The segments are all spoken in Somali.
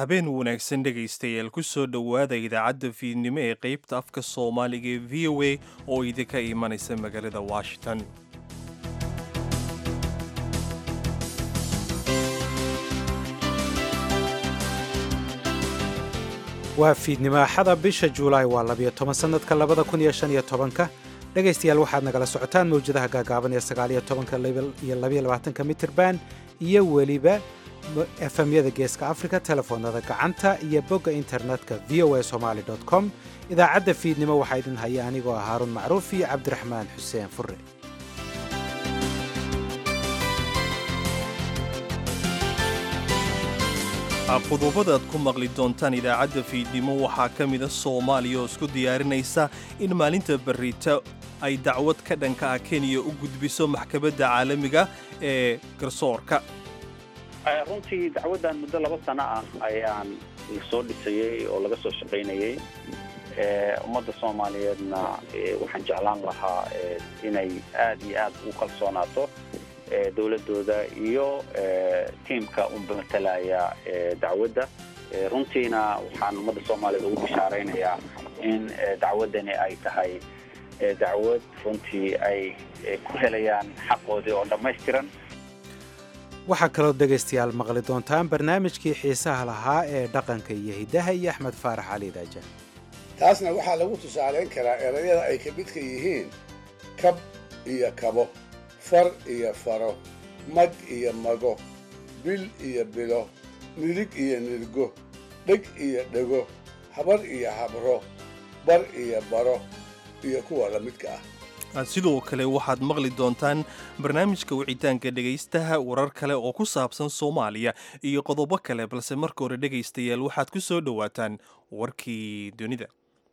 habeen wanaagsan dhegaystayaal ku soo dhowaada idaacadda fiidnimo ee qaybta afka soomaaliga ee v o a oo idinka imanaysa magaalada washington waa fiidnimo axada bisha juulaay waa labiyo toban sannadka labada kun iyo shan iyo tobanka dhegaystayaal waxaad nagala socotaan mawjadaha gaagaaban ee sagaaliyo tobanka iyo labiyo labaatanka mitirban iyo weliba efemyada geeska afrika telefoonada gacanta iyo bogga internetka v o a somaali com idaacadda fiidnimo waxaa idin haya anigoo ah haaruun macruuf iyo cabdiraxmaan xuseen fure qodobada aad ku maqli doontaan idaacadda fiidnimo waxaa ka mida soomaaliya oo isku diyaarinaysa in maalinta barita ay dacwad ka dhanka ah kenya u gudbiso maxkamadda caalamiga ee garsoorka runtii dacwaddan muddo laba sano ah ayaan soo dhisayey oo laga soo shaqaynayey ummadda soomaaliyeedna waxaan jeclaan lahaa inay aad iyo aad ugu kalsoonaato dowladooda iyo tiimka unba matalaya dacwadda runtiina waxaan ummadda soomaaliyeed ugu bishaaraynayaa in dacwaddani ay tahay dacwad runtii ay ku helayaan xaqoodii oo dhammaystiran waxaa kaloo dhegaystayaal maqli doontaan barnaamijkii xiisaha lahaa ee dhaqanka iyo hiddaha iyo axmed faarax cali daaja taasna waxaa lagu tusaalayn karaa erayada ay ka midka yihiin kab iyo kabo far iyo faro mag iyo mago bil iyo bilo nirig iyo nirgo dheg iyo dhego habar iyo habro bar iyo baro iyo kuwa la midka ah sidoo kale waxaad maqli doontaan barnaamijka wicitaanka dhegaystaha warar kale oo ku saabsan soomaaliya iyo qodobo kale balse marka hore dhegaystayaal waxaad ku soo dhowaataan warkii dunida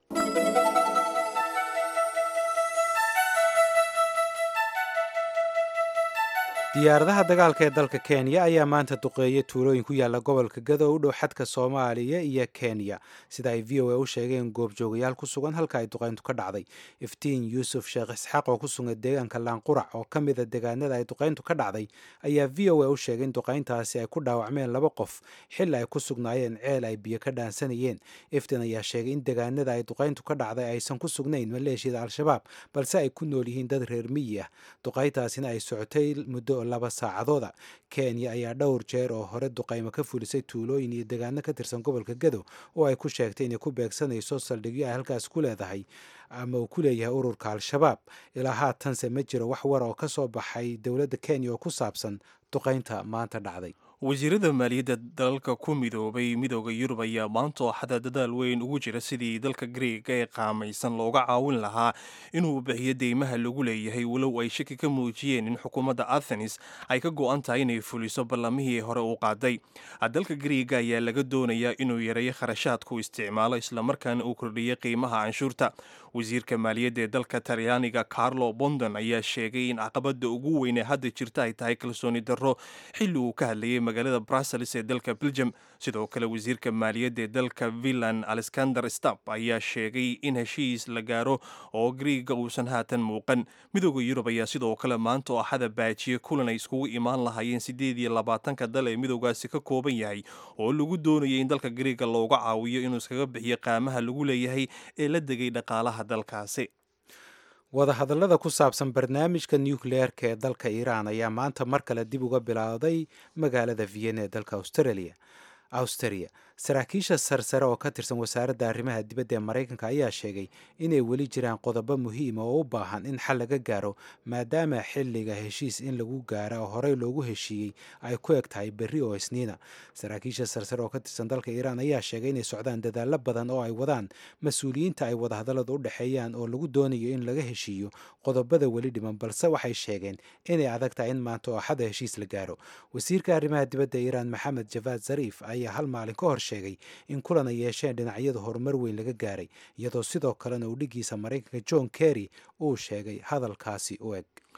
diyaaradaha dagaalka ee dalka kenya ayaa maanta duqeeyay tuulooyin ku yaalla gobolka gado u dhow xadka soomaaliya iyo kenya sida ay v o a u sheegeen goobjoogayaal ku sugan halka ay duqayntu ka dhacday iftiin yuusuf sheekh isxaaq oo ku sugan deegaanka laanqurac oo ka mida deegaanada ay duqayntu ka dhacday ayaa v o a u sheegay in duqayntaasi ay ku dhaawacmeen laba qof xilli ay ku sugnaayeen ceel ay biyo ka dhaansanayeen iftiin ayaa sheegay in deegaanada ay duqayntu ka dhacday aysan ku sugnayn maleeshiyada al-shabaab balse ay ku nool yihiin dad reer miyi ah duqayntaasina ay socotay muddo laba saacadooda kenya ayaa dhowr jeer oo hore duqaymo ka fulisay tuulooyin iyo deegaano ka tirsan gobolka gado oo ay ku sheegtay inay ku beegsanayso saldhigyo ay halkaas ku leedahay ama uu ku leeyahay ururka al-shabaab ilaa haatanse ma jiro wax war oo ka soo baxay dowladda kenya oo ku saabsan duqaynta maanta dhacday wasiirada maaliyadda dalalka ku midoobay midooda yurub ayaa maanta ooxada dadaal weyn ugu jira sidii dalka greega ee qaamaysan looga caawin lahaa inuu bixiyo deymaha lagu leeyahay walow ay shaki ka muujiyeen in xukuumadda athenis ay ka go-an tahay inay fuliso ballamihii hore uu qaaday dalka greega ayaa laga doonayaa inuu yareeyo kharashaadku isticmaalo islamarkaana uu kordhiyo qiimaha canshuurta wasiirka maaliyadda ee dalka talyaaniga carlo bondon ayaa sheegay in caqabada ugu weyn ee hadda jirta ay tahay kalsooni darro xilli uu ka hadlayay magaalada brussels ee dalka belgium sidoo kale wasiirka maaliyadda ee dalka villan alexander stap ayaa sheegay in heshiis la gaaro oo griiga uusan haatan muuqan midooda yurub ayaa sidoo kale maanta oo axada baajiye kulan ay iskugu imaan lahaayeen siddeed iyo labaatanka dal ee midoogaasi ka kooban yahay oo lagu doonayay in dalka griiga looga caawiyo inuu iskaga bixiyo qaamaha lagu leeyahay ee la degay dhaqaalaha dalkaasi wadahadallada ku saabsan barnaamijka nucleerka ee dalka iiraan ayaa maanta mar kale dib uga bilowday magaalada vienna ee dalka australia australia saraakiisha sarsare oo ka tirsan wasaaradda arrimaha dibadda ee maraykanka ayaa sheegay inay weli jiraan qodobo muhiima oo u baahan in xal laga gaaro maadaama xilliga heshiis in lagu gaara oo horey loogu heshiiyey ay ku eg tahay berri oo isniina saraakiisha sarsare oo ka tirsan dalka iiraan ayaa sheegay inay socdaan dadaallo badan oo ay wadaan mas-uuliyiinta ay wadahadalladu u dhexeeyaan oo lagu doonayo in laga heshiiyo qodobada weli dhiman balse waxay sheegeen inay adag tahay in maanta oo axada heshiis la gaaro wasiirka arrimaha dibadda iiraan maxamed javaad zariif ayaa hal maalin ka hor sheegay in kulan ay yeesheen dhinacyada horumar weyn laga gaaray iyadoo sidoo kalena uu dhigiisa maraykanka john kerry uu sheegay hadalkaasi u eg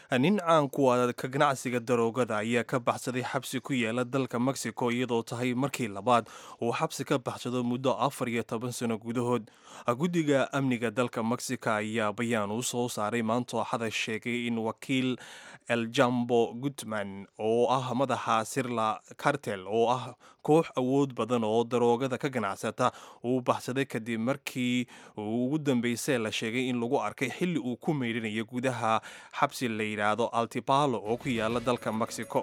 nin caan kuwa ka ganacsiga daroogada ayaa ka baxsaday xabsi ku yaala dalka mexico iyadoo tahay markii labaad uu xabsi ka baxsado muddo afar iyo toban sano gudahood guddiga amniga dalka mexico ayaa bayaan u soo saaray maantoo xada sheegay in wakiil eljambo gutman oo ah madaxa sirla cartel oo ah koox awood badan oo daroogada ka ganacsata uu baxsaday kadib markii ugu dambeysay la sheegay in lagu arkay xilli uu ku meydhinayo gudaha xabsi la yidhaahdo altipalo oo ku yaala dalka mexico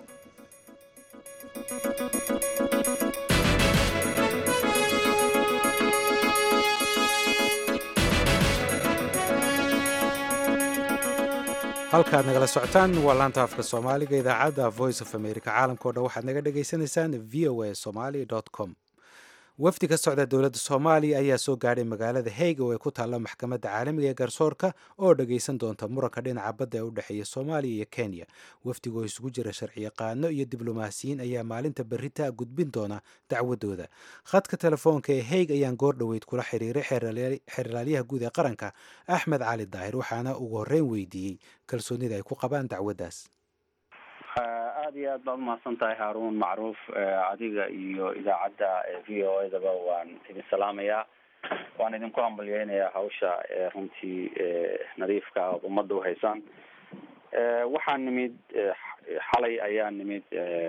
halkaad nagala socotaan waa laanta afka soomaaliga idaacadda voice of america caalamka o dhan waxaad naga dhagaysanaysaan v o a somaly com wafdi ka socda dowladda soomaaliya ayaa soo gaadhay magaalada haig oo ay ku taalla maxkamadda caalamiga ee garsoorka oo dhagaysan doonta muranka dhinaca badda ee u dhexeeya soomaaliya iyo kenya wafdiga oo isugu jira sharciyaqaano iyo diblomaasiyiin ayaa maalinta berrita gudbin doona dacwadooda khadka telefoonka ee haig ayaan goor dhoweyd kula xiriiray xeerlaalyaha guud ee qaranka axmed cali daahir waxaana ugu horreyn weydiiyey kalsoonida ay ku qabaan dacwaddaas aada iyo aad baad umahadsan tahay haaruun macruuf adiga iyo idaacadda v o edaba waan idin salaamayaa waan idinku hambalyeynayaa hawsha runtii nadiifka aad ummadda uhaysaan waxaa nimid xalay ayaa nimid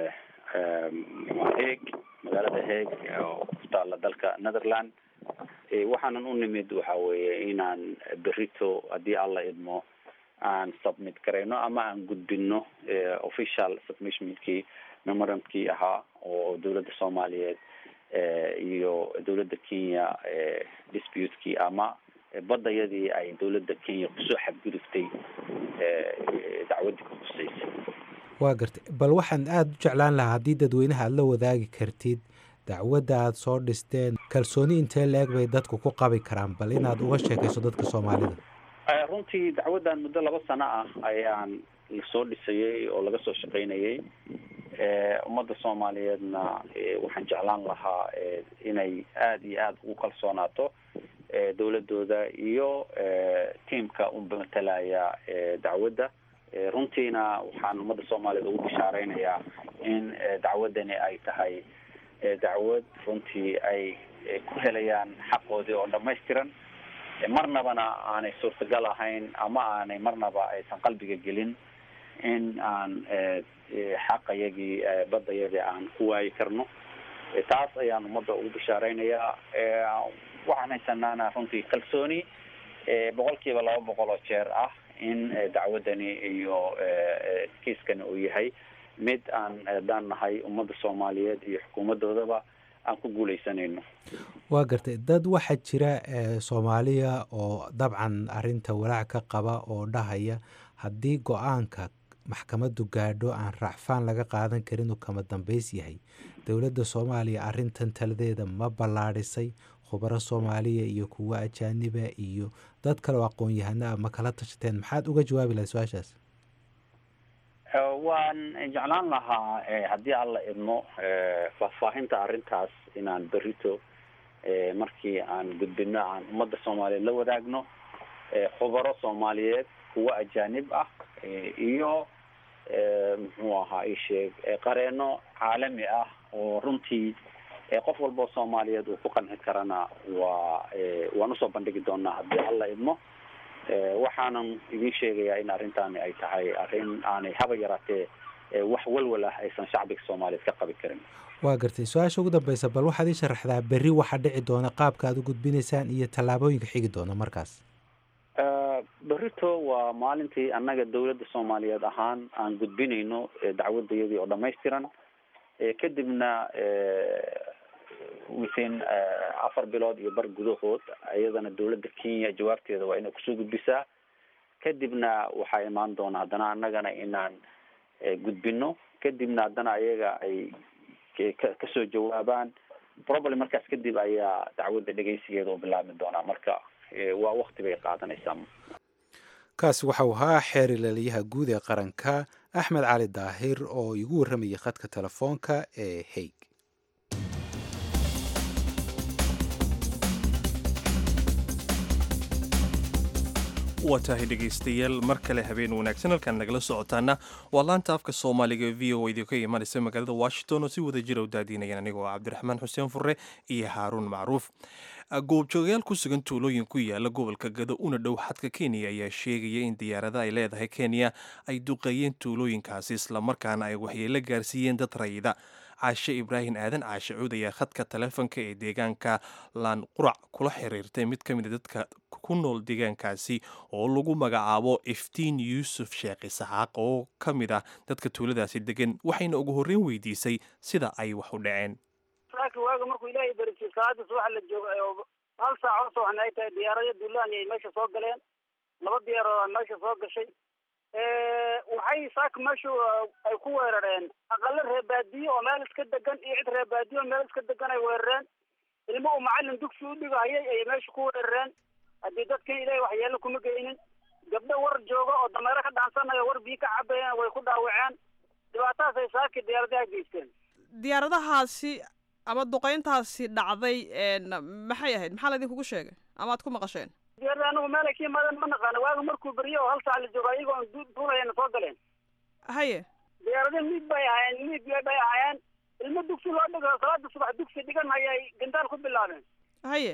heeg magaalada heeg oo ku taala dalka netherland waxaanan u nimid waxa weeye inaan berito haddii alla idmo aan submit garayno ama aan gudbino official submissionkii memorandumkii ahaa oo dowladda soomaaliyeed iyo dowladda kenya disputekii ama badayadii ay dowladda kenya kusoo xadgudubtay dacwadii ku huseysay waa gartay bal waxaan aada u jeclaan lahaa haddii dadweynaha aada la wadaagi kartid dacwadda aada soo dhisteen kalsooni intee la-eg bay dadku ku qabi karaan bal inaad uga sheekayso dadka soomaalida runtii dacwaddan muddo laba sano ah ayaan lasoo dhisayay oo laga soo shaqaynayay ummadda soomaaliyeedna waxaan jeclaan lahaa inay aada iyo aada ugu kalsoonaato dowladooda iyo tiamka u matalaya dacwadda runtiina waxaan ummadda soomaaliyeed ugu bishaareynayaa in dacwaddani ay tahay dacwad runtii ay ku helayaan xaqoodii oo dhamaystiran marnabana aanay suurtagal ahayn ama aanay marnaba aysan qalbiga gelin in aan xaqayagii badayadii aan ku waayi karno taas ayaan ummadda ugu bishaareynaya waxaan haysanaana runtii kalsooni boqol kiiba laba boqol oo jeer ah in dacwaddani iyo kiiskani uu yahay mid aan daan nahay ummadda soomaaliyeed iyo xukuumadoodaba aan ku guuleysanayno waa gartay dad waxaa jira soomaaliya oo dabcan arinta walaac ka qaba oo dhahaya haddii go-aanka maxkamaddu gaadho aan raacfaan laga qaadan karin uu kama dambays yahay dowladda soomaaliya arintan taladeeda ma ballaadhisay khubaro soomaaliya iyo kuwo ajaaniba iyo dad kale oo aqoon-yahana ma kala tashateen maxaad uga jawaabi lahay su-aashaas waan jeclaan lahaa haddii alla idmo faahfaahinta arrintaas inaan berito markii aan gudbino aan ummadda soomaaliyeed la wadaagno khubaro soomaaliyeed kuwo ajaanib ah iyo muxuu ahaa isheeg qareeno caalami ah oo runtii qof walba oo soomaaliyeed uu ku qanci karana waa waan usoo bandhigi doonaa haddii alla idmo waxaanan idin sheegayaa in arrintaani ay tahay arrin aanay haba yaraatee wax walwal ah aysan shacbiga soomaaliyeed ka qabi karin waa gartay su-aasha ugu dambeysa bal waxaad ii sharaxdaa berri waxa dhici doona qaabka aad u gudbinaysaan iyo tallaabooyinka xigi doona markaas berito waa maalintii annaga dowladda soomaaliyeed ahaan aan gudbinayno dacwadayadii oo dhamaystiran kadibna within afar bilood iyo bar gudahood iyadana dowladda kenya jawaabteeda waa inay kusoo gudbisaa kadibna waxaa imaan doona haddana annagana inaan gudbino kadibna haddana ayaga ay kasoo jawaabaan problem markaas kadib ayaa dacwadda dhegeysigeeda u bilaabmi doonaa marka waa wakti bay qaadanaysaa kaasi waxau ahaa xeer ilaaliyaha guud ee qaranka axmed cali daahir oo igu warramayay khadka telefoonka ee haig waa tahay dhegaystayaal mar kale habeen wanaagsan halkaan nagala socotaana waa laanta afka soomaaliga v o idinka imanaysa magaalada washington oo si wada jira u daadiinayaan anigoo cabdiraxmaan xuseen furre iyo haaruun macruuf goobjoogayaal ku sugan tuulooyin ku yaala gobolka gado una dhow xadka kenya ayaa sheegaya in diyaarada ay leedahay kenya ay duqeeyeen tuulooyinkaasi islamarkaana ay waxyeelo gaarsiiyeen dad rayida caashe ibraahim aadan caashe cuud ayaa khadka taleefonka ee deegaanka laan qurac kula xiriirtay mid ka mid a dadka ku nool deegaankaasi oo lagu magacaabo iftiin yuusuf sheekh isaxaaq oo ka mid ah dadka tuuladaasi degan waxayna ugu horreyn weydiisay sida ay wax u dhaceen saaki waaga markuu ilaahay barisay salaada subaxa la joogo hal saac oo sooxna ay tahay diyaarado duulaan ay meesha soo galeen laba diyaaroo a meesha soo gashay waxay saaka meeshu ay ku weerareen aqalo reebaadiye oo meel iska degan iyo cid reebaadiye oo meel iska degan ay weerareen ilmo uu macalin dugsi u dhigahayay ayay meesha ku weerareen haddii dadkan ilaahay waxyeelo kuma geynin gabdho war jooga oo dameero ka dhaansanayo war biyo ka cabayeen way ku dhaawaceen dhibaatadaas ay saaki diyaaradaha geysteen diyaaradahaasi ama duqeyntaasi dhacday maxay ahayd maxaa laydinkugu sheegay ama ad ku maqasheen diyaarada anigu meel ay ka yimaadeen ma naqaana waaga markuu beriyo oo hal saac la joogo ayagoo du- duulayana soo galeen haye diyaarada miid bay ahaayeen miid bay ahaayeen ilmo dugsi loo dhigo salaada subax dugsi dhigan ayay gandaal ku bilaabeen haye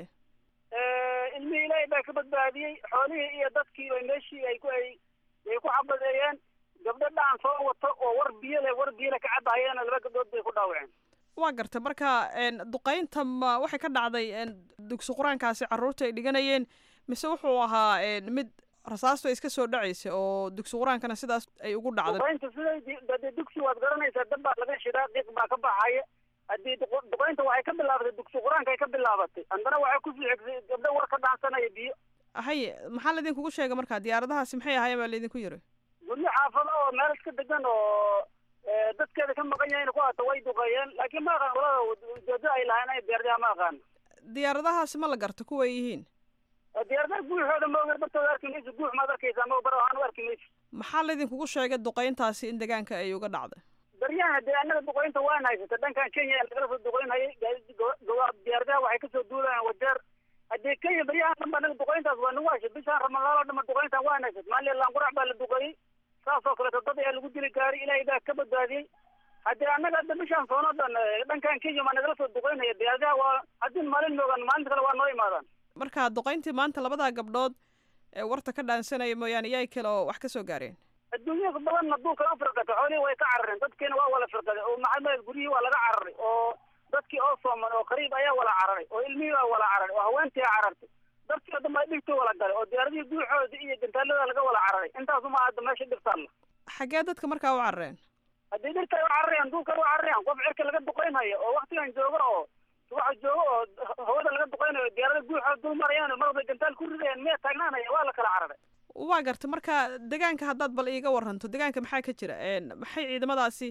ilmihii ilaahay baa ka badbaadiyey xoolihii iyo dadkii bay meeshii ay ku ay ay ku xabadeeyeen gabdho dhaan soo wato oo war biyo leh war biyo leh ka cabahayeena laba gabdhood bay ku dhaawaceen waa gartay marka duqeynta ma waxay ka dhacday dugsi qur-aankaasi carruurta ay dhiganayeen mise wuxuu ahaa mid rasaastu ay iska soo dhacaysay oo dugsi qur-aankana sidaas ay ugu dhacday duqeynta siday dade dugsi waad garanaysaa dab baa laga shidaa qiiq baa ka baxaya haddii duq- duqeynta waxay ka bilaabatay dugsi qur-aanka ay ka bilaabatay haddana waxay kusii xigtay gabdho war ka dhaansanaya biyo haye maxaa laydinkugu sheegay marka diyaaradahaasi maxay ahaayeen baa laydinku yiri guryo xaafado oo meel iska degan oo dadkeeda ka maqan yahin ku hata way duqeeyeen laakiin ma aqaan walada ujeedada ay lahayn ay diyaaradaha ma aqaan diyaaradahaasi ma la garta kuway yihiin diyaaradaha guuxooda maoga bartooda arki mayso guux maad arkaysaa ma bar ahaan u arki mayso maxaa laydinkugu sheegay duqeyntaasi in deegaanka ay uga dhacday baryahan dee annaga duqeynta waan haysata dhankan kenya ee lagala soo duqeynhayay diyaaradaha waxay kasoo duulayaan wajeer haddii kenya baryahan dhan ba anaga duqeyntaas waa nagu hashay bishaan ramadaan oo dhan ba duqeyntan waan haysat maalin laanqurac baa la duqeeyey saasoo kaleeto dad ayaa lagu dili gaari ilaahay baa ka badbaadiyey haddii annaga hadda bishaan soonoo dhan dhankan kenya maa nagala soo duqeynaya diyaaradaha waa haddii maalin moogaan maalinta kale waa noo imaadaan marka duqeyntii maanta labadaa gabdhood ee warta ka dhaansanaya mooyaane iyaay kale oo wax ka soo gaareen adduunyada badanna duulka u firqatay xoolihii way ka carareen dadkiina waa wala firqaday oo maxamed guryihii waa laga cararay oo dadkii oo sooman oo qariib ayaa wala cararay oo ilmihii waa wala cararay oo haweentii carartay dadkii oo dhan baa dhigtoo wala galay oo diyaaradihii guuxooda iyo gantaalada laga wala cararay intaasuma hadda meesha dhibtaalla xaggee dadka markaa u carareen haddii dhirta ay u cararayaan duulka ay u cararayaan qof cirka laga duqeynhayo oo waktigan joogo oo subaxa joogo oo hawada laga duqeynayo diyaarada guuxooda dul marayaan marwalba gantaal ku ridayaan miya taagnaanaya waa la kala cararay waa garta marka deegaanka haddaad bal iiga waranto deegaanka maxaa ka jira maxay ciidamadaasi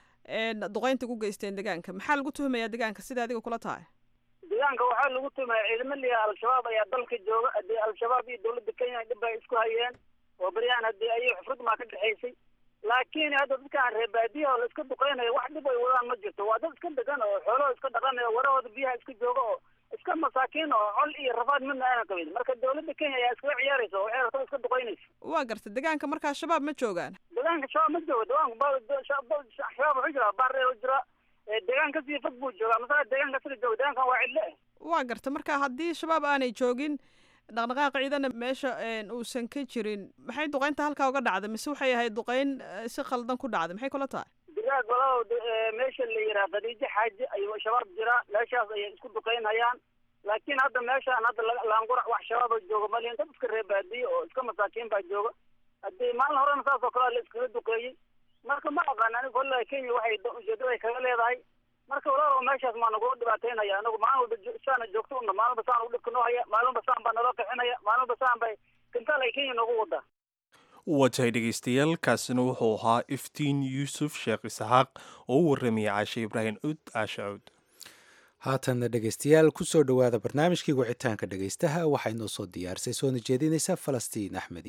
duqeynta ku geysteen deegaanka maxaa lagu tuhmayaa deegaanka sida adiga kula tahay deegaanka waxaa lagu tuhmaya ciidamo liya al-shabaab ayaa dalka jooga haddii al-shabaab iyo dawladda kenya dhib bay isku hayeen oo beryahan haddii ayay xufrad maa ka dhexaysay laakiin hadda dadkaan reebaadiyaha oo la iska duqeynayo wax dhib ay wadaan ma jirto waa dad iska degan oo xoolahooda iska dhaqanayo warahooda biyaha iska jooga oo iska masaakiin oo col iyo rafaad midna aanan qabin marka dawladda kenya ayaa iskaga ciyaaraysa oo waxay rabtaa iska duqeynaysa waa garta deegaanka markaa shabaab ma joogaan deegaanka shabaab ma joogo deegaanka shabaab wuxuu jiraa baardheer u jira deegaan kasii fog buu joogaa masala deegaanka siga jooga deegaankan waa cidle waa garta marka haddii shabaab aanay joogin dhaqdhaqaaq ciidana meesha uusan ka jirin maxay duqeynta halkaa uga dhacday mise waxay ahayd duqeyn si khaldan ku dhacday maxay kula tahay digaag walalow meesha la yiraa khadiijo xaaji ayuu shabaab jiraa meeshaas ayay isku duqeynhayaan laakiin hadda meeshaan hadda laangurac wax shabaaba jooga malin dad iska reebaadiye oo iska masaakiin baa jooga haddii maalin horena saas oo kale la iskaga duqeeyey marka ma aqaan aniga kolle kenya waxay ujeedada ay kaga leedahay marka walaalow meeshaas maa nagula dhibaateynaya anagu maalin walba saana joogto una maalin walba saan u dhibka noo haya maalin walba saan baa naloo qixinaya maalin walba saan bay gantaal ay kenya noogu wadaa waa tahay dhegaystayaal kaasina wuxuu ahaa iftiin yuusuf sheekh isaxaaq oo u warramaya caashe ibraahim cud caashe cud haatanna dhegaystayaal kusoo dhowaada barnaamijkii wicitaanka dhegaystaha waxaa inoo soo diyaarisay soona jeedinaysa falastiin axmed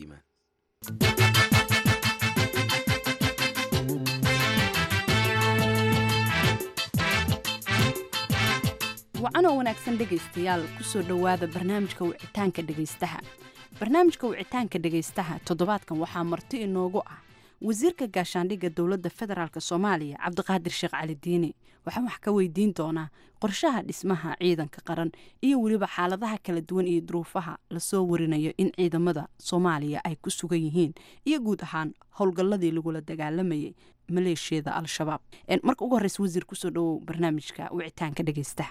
iimaan wacanoo wanaagsan dhegaystayaal kusoo dhowaada barnaamijka wicitaanka dhegaystaha barnaamijka wicitaanka dhegaystaha toddobaadkan waxaa marti inoogu ah wasiirka gaashaandhigga dowladda federaalk soomaaliya cabdiqaadir sheekh cali diini waxaan wax ka weydiin doonaa qorshaha dhismaha ciidanka qaran iyo weliba xaaladaha kala duwan iyo duruufaha lasoo warinayo in ciidamada soomaaliya ay ku sugan yihiin iyo guud ahaan howlgalladii lagula dagaalamayay maleeshiyada al-shabaab marka ugu horreysa wasiir kusoo dhawow barnaamijka wicitaanka dhegaystaha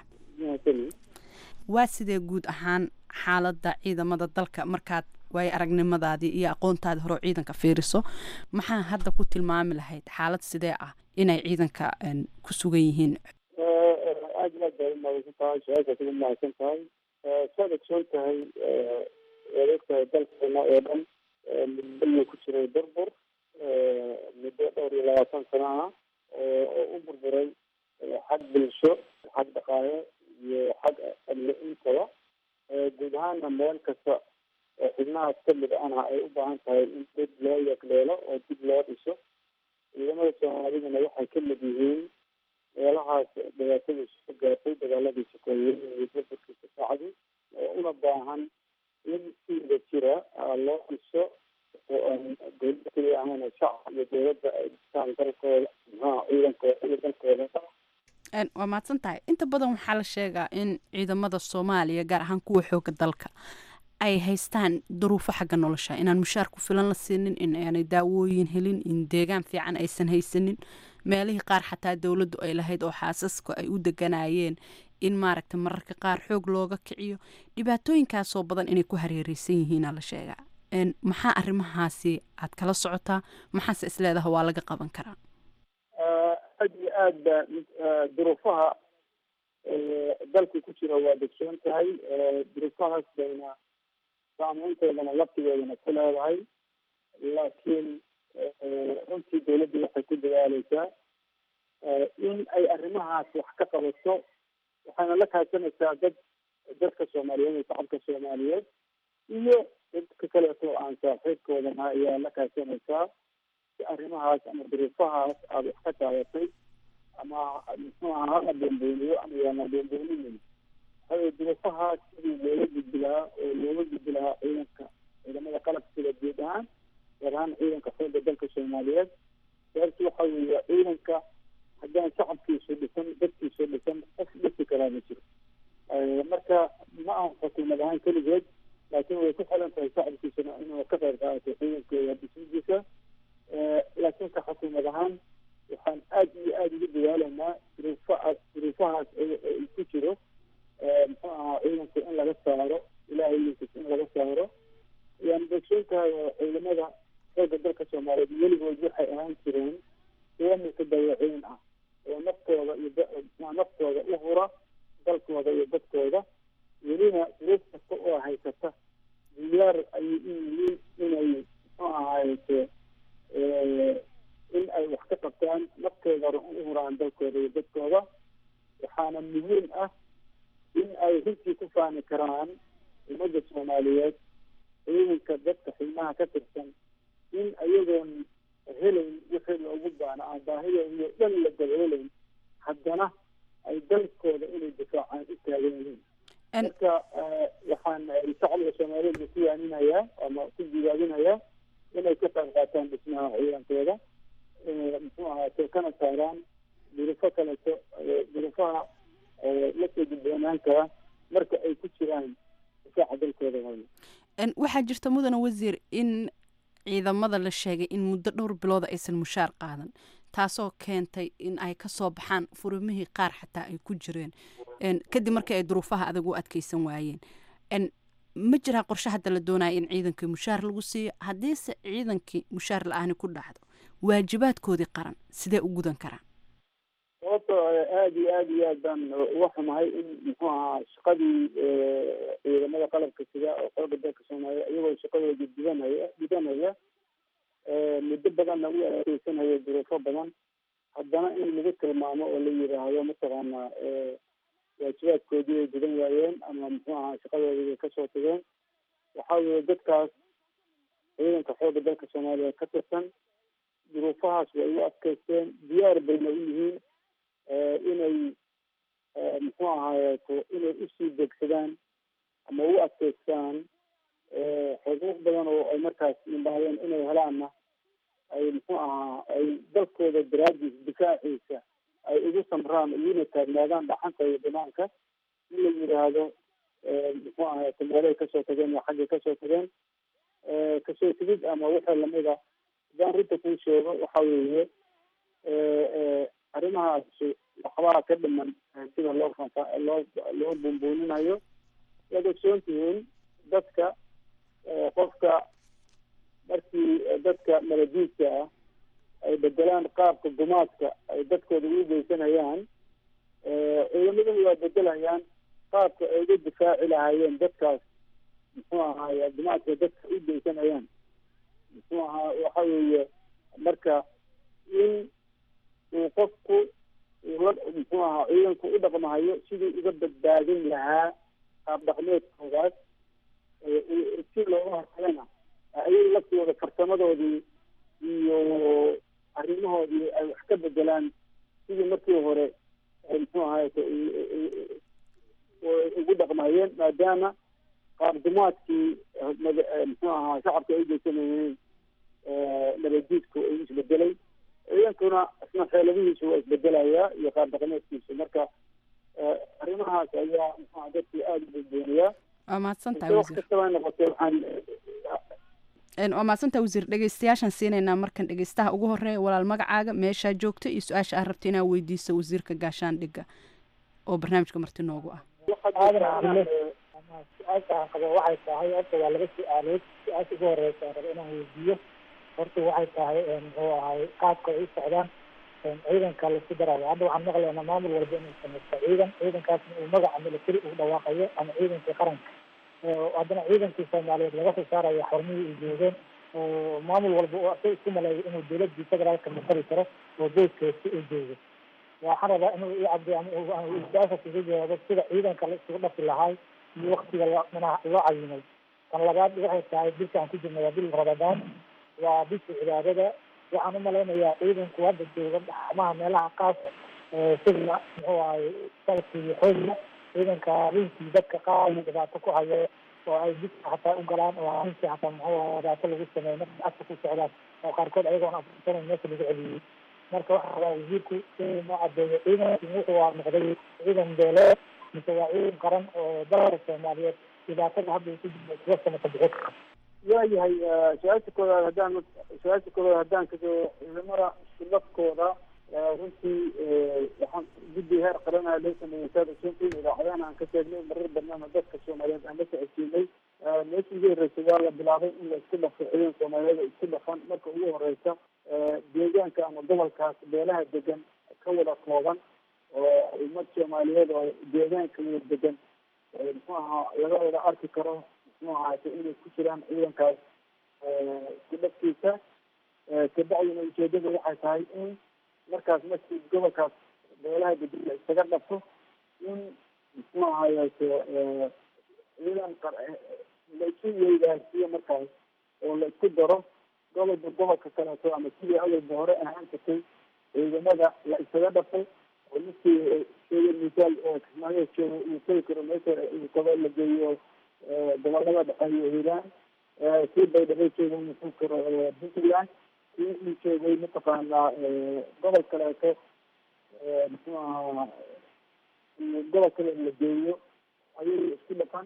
waa sidee guud ahaan xaaladda ciidamada dalka markaad waayo aragnimadaadii iyo aqoontaadii hore oo ciidanka fiiriso maxaa hadda ku tilmaami lahayd xaalad sidee ah inay ciidanka ku sugan yihiin aad iyo aad bay umahadsan tahay su-aashaas ugu mahadsan tahay saad ogsoon tahay waad ogtahay dalkeena oo dhan muddo ku jiray burbur muddo dhowr iyo labaatan sano ah oo u burburay xag bulsho xag dhaqaale iyo xag amni intaba guud ahaana meel kasta oo xubnahaas kamid ahna ay u baahan tahay in dib loo yagleelo oo dib loo dhiso ciidamada soomaaliduna waxay kamid yihiin meelahaas dhibaatadii soo gaartay dagaaladii sokoeyey iyo burburkiisa sacdi oo una baahan in si wada jira loo dhiso dowladda keliya ahana shacab iyo dowladda ay dhistaan dalkooda maxaa ciidankooda iyo dalkooda waa mahadsan tahay inta badan waxaa la sheegaa in ciidamada soomaaliya gaar ahaan kuwa xooga dalka ay haystaan duruufo xagga nolosha inaan mushaar ku filan la siinin in aanay daawooyin helin in deegaan fiican aysan haysanin meelihii qaar xataa dowladdu ay lahayd oo xaasaska ay u deganayeen in maaragta mararka qaar xoog looga kiciyo dhibaatooyinkaasoo badan inay ku hareereysan yihiina la sheegaa maxaa arrimahaasi aad kala socotaa maxaase isleedaha waa laga qaban karaa aad iyo aad ba duruufaha dalku ku jira waa degsoon tahay duruufahaas bayna saameynteedana laftigeedana ku leedahay laakiin runtii dowladdu waxay ku dadaaleysaa in ay arrimahaas wax ka qabato waxayna la kaashanaysaa dad dadka soomaaliyeed iyo shacabka soomaaliyeed iyo dadka kaleeto aan saaxiibkoodana ayaa la kaashanaysaa si arrimahaas ama duruufahaas aada wax ka taabatay ama muxuu aha hala boonbooniyo ama yaana boonbooninin waxaweye duruufahaas sidii looga gudbi lahaa oo looga gudbi lahaa ciidanka ciidamada qalabka sida guud ahaan gaar ahaan ciidanka xoogga dalka soomaaliyeed sababtu waxa weeye ciidanka haddaan shacabkiisu dhisan dadkiisu dhisan qof dhisi karaa ma jiro marka ma ahan xukuumad ahaan keligeed laakiin way ku xilan tahay shacabkiisuna inuu ka qayb qaato ciidankooda dhismidiisa laakiin ka xukuumad ahaan waxaan aada iyo aada ugu dadaalaynaa duruufahaas duruufahaas ku jiro muxuu ahaa ciidanku in laga saaro ilahay ilinkiis in laga saaro yaan degsoon tahay oo ciidamada xoogga dalka soomaaliyeed weligood waxay ahaan jireen kuwamika dayaciin ah oo naftooda iyo naftooda u hura dalkooda iyo dadkooda welina duruuf kasta oo haysata diyaar ayay u yihiin inay muxuu ahaaye in ay wax ka qabtaan naftooda u huraan dalkooda iyo dadkooda waxaana muhiim ah in ay runtii ku faani karaan ummadda soomaaliyeed ciidanka dadka xilmaha ka tirsan in ayagoon helayn wixii loogu baana aan baahidooda dhan la daboolayn haddana ay dalkooda inay difaacaan u taagan yihiin marka waxaan shacabka soomaaliyeed ku yaaminayaa ama ku jibaabinayaa inay ka qayb qaataan dhismaha ciidankooda muxuu ahaate kana saaraan durufo kaleto durufaha lasoo gudboonaan kara marka ay ku jiraan difaaca dalkooda hooyo waxaa jirta mudane wasiir in ciidamada la sheegay in muddo dhowr bilooda aysan mushaar qaadan taasoo keentay in ay kasoo baxaan furumihii qaar xataa ay ku jireen kadib markii ay duruufaha adag u adkeysan waayeen ma jiraa qorshe hadda la doonaya in ciidankii mushaar lagu siiyo haddiise ciidankii mushaar la-aani ku dhacdo waajibaadkoodii qaran sidee u gudan karaan sababto aada iyo aada iyo aad baan uga xumahay in muxuu ahaa shaqadii ciidamada qalabka sida oo xooga dalka soomaaliya iyagoo shaqadooda gudanaya gudanaya muddo badanna u adkeysanaya duruufo badan haddana in lagu tilmaamo oo la yiraahdo mataqaanaa waajibaadkoodii ay gudan waayeen ama muxuu ahaa shaqadoodii bay kasoo tageen waxa weeye dadkaas ciidanka xooga dalka soomaaliya ka tirsan duruufahaas way u adkeysteen diyaar bayna u yihiin inay muxuu ahaayeeto inay usii degsadaan ama u adkeystaan xuquuq badan oo ay markaas yimbaadeen inay helaanna ay muxuu ahaa ay dalkooda daraadiis difaaciisa ay ugu samraan iyuna taagnaadaan dhaxanta iyo banaanka in la yidhaahdo muxuu ahay meelay kasoo tageen iyo xaggay kasoo tageen kasoo tegid ama wixii lamida hadaan rinta kuu sheego waxa weeye arrimahaas waxbaa ka dhiman sida loo fanfa loo loo buunbuuninayo waad ogsoon tihiin dadka qofka markii dadka maladiidka ah ay bedelaan qaabka gumaadka ay dadkooda ugu geysanayaan ciidamaduna waa bedelayaan qaabka ay uga difaaci lahaayeen dadkaas muxuu ahaay gumaadka dadka u geysanayaan muxuu ahaa waxa weeye marka in uu qofku ula muxuu ahaa ciidanku u dhaqmahayo sidii uga badbaadin lahaa qaab dhaqmeedkoodaas si looga hortagana ayay laftooda farsamadoodii iyo arrimahoodii ay wax ka bedelaan sidii markii hore muxuu ahaay ugu dhaqmayeen maadaama qaabdumaadkii muxuu ahaa shacabka ay geysanayeen nabadiidku ay isbedelay ciidankuna isna xeeladihiisu waa isbedelayaa iyo qaab dhaqameedkiisu marka arrimahaas ayaa muxua dadkii aada u badbooniyaa waa mahadsantahay wax wasiir kastaba noqotee waxaan waa mahadsantahay wasiir dhegeystayaashaan siinaynaa markan dhegeystaha ugu horeeya walaal magacaaga meeshaa joogto iyo su-aasha aad rabta inaad weydiiso wasiirka gaashaandhigga oo barnaamijka marti noogu ah aadan cabdille su-aasha aan qabo waxay tahay horta waa laba su-aalood su-aasha ugu horeysa aan rabo inaan weydiiyo horta waxay tahay muxuu ahay qaabka ay u socdaan ciidanka laisku darayo hadda waxaan maqlaynaa maamul walba inuu samaysto ciidan ciidankaasna uu magaca military uu dhawaaqayo ama ciidankii qaranka haddana ciidankii soomaaliyeed laga soo saarayo xormihii ay joogeen oo maamul walba uu asag isku maleeyo inuu dowladii federaalka matali karo oo boodkeesi uu joogo waxaan rabaa inuu i cabdi ama su-aasha kaga jawaabo sida ciidanka la isugu dhafi lahaay iyo waktiga loo manaha loo cayimay tan labaad waxay tahay bilka aan ku jirna waa bil ramadaan waa bisha cibaadada waxaan umalaynayaa ciidanku hadda jooga xamaha meelaha qaas sida muxuu ahay salki iyo xoogla ciidanka rinkii dadka qaar dhibaato ku hayo oo ay jidka xataa u galaan oo rinkii xataa muxuu ahay dhibaato lagu sameeyo marka afka ku socdaan oo qaarkood ayagoon afursanan meesha lagu celiyey marka waxaa rabaa wasiirku inuu noo cadeeyo ciidankii wuxuu waa noqday ciidan beeleed mise waa ciidan qaran oo dalka soomaaliyeed dhibaatada hadda uu ku jiro kuwa sanata bixi kara waayahay su-aasha koowaad haddaan su-aasha koowaad haddaan kaso ciidamada shilafkooda runtii waxaan guddi heer qaranaa loo sameeyey saad ogsoontii idaacadahan aan ka sheegnay marar badnaana dadka soomaaliyeed aan la socodsiinay meeshii ugu horreysay waa la bilaabay in la isku dhafo ciidan soomaaliyeed oo isku dhafan marka ugu horeysa deegaanka ama gobolkaas beelaha degan ka wada kooban oo ummad soomaaliyeed oo deegaanka wada degan muxuu ahaa laga wada arki karo muxuu ahaate inay ku jiraan ciidankaas isku dhafkiisa kabacdina ujeedada waxay tahay in markaas markii gobolkaas beelaha degan la isaga dhafo in muxuu ahaayeete ciidan la isu weydaarsiyo markaas oo la isku daro gobolba gobolka kaleeto ama sidii awalba hore ahaan jirtay ciidamada la isaga dhafay oo ninkii sheegay misaal kismaayo joogo uu tegi karo meesha uu kaba la geeyo gobolada dhexe iyo hiiraan kii baydhabo joogo uu tegi karo puntland kii uu joogay mataqaanaa gobol kaleeto muxuu ahaa gobol kale la geeyo ayay isku dhafan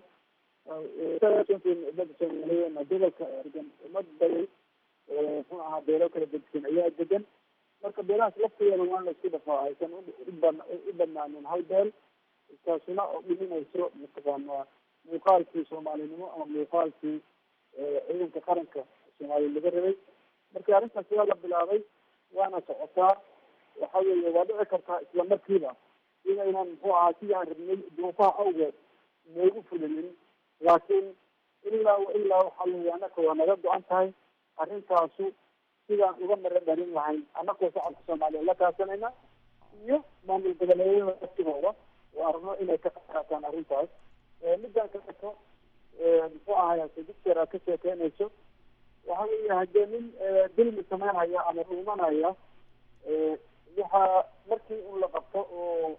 umada soomaaliyeedna gobolka degan umad baday muxuu ahaa beelo kala degan ayaa degan marka beelahaas lafteeda waa la isku dhafaa aysan u banaanin hal beel taasuna oo dhiminayso mataqaanaa muuqaalkii soomaalinimo ama muuqaalkii ciidanka qaranka soomaaliya laga rabay marka arrintaas waa la bilaabay waana socotaa waxa weeye waa dhici kartaa isla markiiba inaynan muxuu ahaa sidii aan rabnay duufaha awgeed noogu fulinin laakiin ilaa ilaa waxa weeye annaka waa naga go-an tahay arrintaasu sidaan uga mara dhalin lahayn annakoo shacabka soomaaliya la kaasanayna iyo maamul goboleedyada laftigooda oo arno inay ka qaataan arrintaas midaan kaleeto muxuu ahaay dictor aad ka sheekeynayso waxa weeye haddee nin dilmi sameynaya ama dhuumanaya waxaa markii un la qabto oo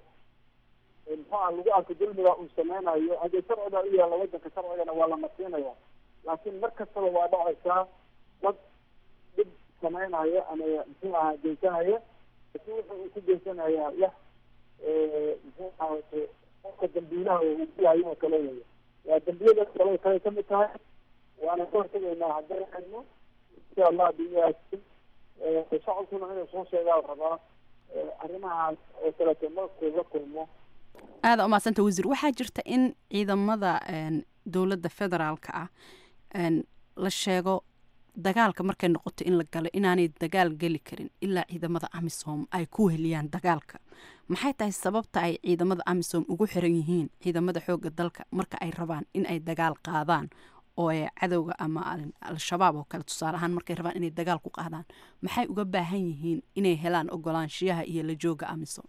muxuu ah lagu arko dulmiga uu sameynayo haddee sharciga u yaalla wadanka sharcigana waa la masiinaya laakiin mar kastaba waa dhacaysaa dad dhib samaynaya ama muxuu ahaa geysanaya laakiin wuxuu uu ku geysanayaa wax muxuu ahaate qofka dambiilaha uu dilayo oo kale weya waa dambiyada kale kale kamid tahay waana ka hortegaynaa haddana xidno insha allah biyaasi shacabkuna inuu soo sheegaa rabaa arrimahaas oo kaleeto markuu la kulmo aada umadsanta wasiir waxaa jirta in ciidamada dowladda federaalka ah la sheego dagaalka markay noqoto in la galo inaanay dagaal geli karin ilaa ciidamada amisom ay ku heliyaan dagaalka maxay tahay sababta ay ciidamada amisom ugu xiran yihiin ciidamada xooga dalka marka ay rabaan in ay dagaal qaadaan oo ay cadowga ama al-shabaab oo kale tusaale ahaan markay rabaan inay dagaal ku qaadaan maxay uga baahan yihiin inay helaan ogolaanshiyaha iyo la jooga amisom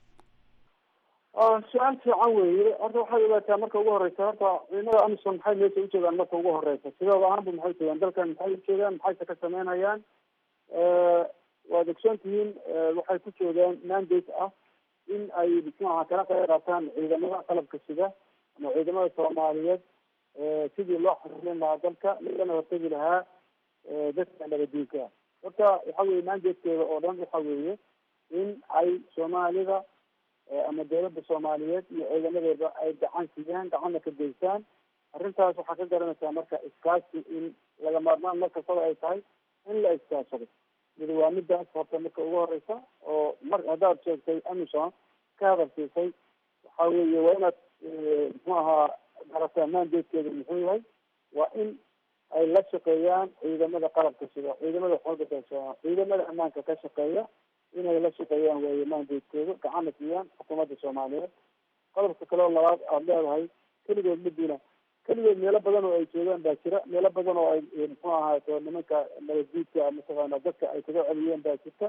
su-aal fiican weeye horta waxay ogaataa marka ugu horeysa horta ciidamada amisom maxay meesha ujeedaan marka ugu horeysa sidooda ahaanba maxay joogaan dalkan maxay ujeedaan maxayse ka sameynayaan waad ogsoon tihiin waxay ku joogaan mandate ah in ay muxuaha kala qayb qaataan ciidamada qalabka sida ama ciidamada soomaaliyeed sidii loo xaririn lahaa dalka lagana hortegi lahaa dadka nabadiinka horta waxa weye mandatekeeda oo dhan waxa weeye in ay soomaalida ama dawladda soomaaliyeed iyo ciidamadeeda ay gacan siiyaan gacanna ka geystaan arrintaas waxaa ka garanaysaa marka iskaashi in laga maarmaan mar kastaba ay tahay in la iskaashado mid waa midaas horta marka ugu horeysa oo mar haddaad sheegtay amison ka hadalsiisay waxa weeye waa inaad muxuu ahaa garataa mandatekeeda muxuu yahay waa in ay la shaqeeyaan ciidamada qalabka sida ciidamada xooga dalka ciidamada ammaanka ka shaqeeya inay la shaqeeyaan weeye mandatekooda gacanna siiyaan xukuumadda soomaaliyeed qodobka kale oo labaad aada leedahay keligood madiina keligood meelo badan oo ay joogaan baa jira meelo badan oo ay muxuu ahaato nimanka nabadguudka mataqaana dadka ay kaga celiyeen baa jirta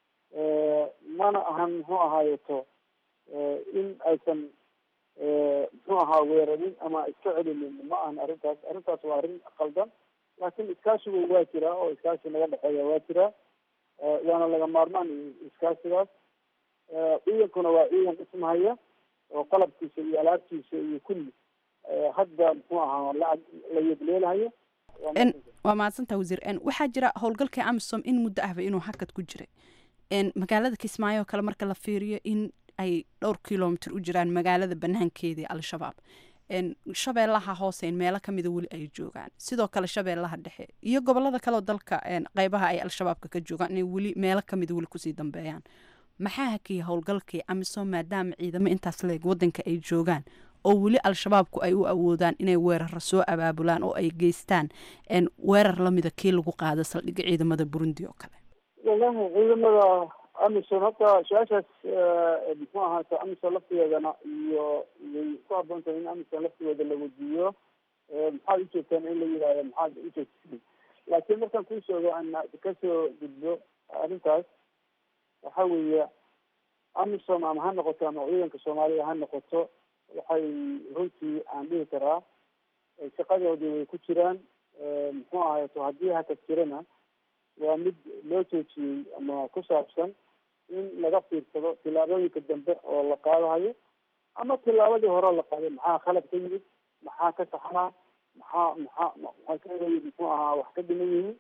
mana ahan muxuu ahaayeto in aysan muxuu ahaa weerarin ama iska celinin ma ahan arrintaas arrintaas waa arrin qaldan laakiin iskaashigu waa jiraa oo iskaashi naga dhexeeya waa jiraa waana laga maarmaan iskaasigaas ciidankuna waa ciidan dhismahaya oo qalabkiisa iyo alaabtiisa iyo kulli hadda muxuu ahaa lacag la yegleelahayo waa mahadsantaa wasiir waxaa jira howlgalkii amisom in muddo ahba inuu hakad ku jiray magaalada kismaayo oo kale marka la fiiriyo in ay dhowr kilomitr u jiraan magaalada banaankeedii al-shabaab shabeellaha hoose in meelo kamida weli ay joogaan sidoo kale shabeellaha dhexe iyo gobolada kaleoo dalka qeybaha ay al-shabaabka ka joogaan inay weli meelo kamida weli kusii dambeeyaan maxaa hakiya howlgalkii amisom maadaama ciidamo intaas leeg wadanka ay joogaan oo weli al-shabaabku ay u awoodaan inay weerara soo abaabulaan oo ay geystaan weerar lamida kii lagu qaado saldhigga ciidamada burundi oo kale wallahi ciidamada amison horta su-aashaas muxuu ahaata amison laftigeedana iyo way ku haboon tahay in amison laftigeeda la wadiiyo maxaad ujeegtaan in la yidhaahdo maxaad ujeegtaan laakiin markaan kuu sheego ana kasoo gudbo arrintaas waxa weeye amison ama ha noqoto ama ciidanka soomaaliya ha noqoto waxay runtii aan dhihi karaa shaqadoodii way ku jiraan muxuu ahaato haddii hakad jirana waa mid loo joojiyey ama ku saabsan in laga fiirsado tillaabooyinka dambe oo la qaadahayo ama tillaabadii hore la qaaday maxaa khalad ka yimid maxaa ka saxnaa maxaa maxaa maxaa ka muxuu ahaa wax ka dhiman yihiin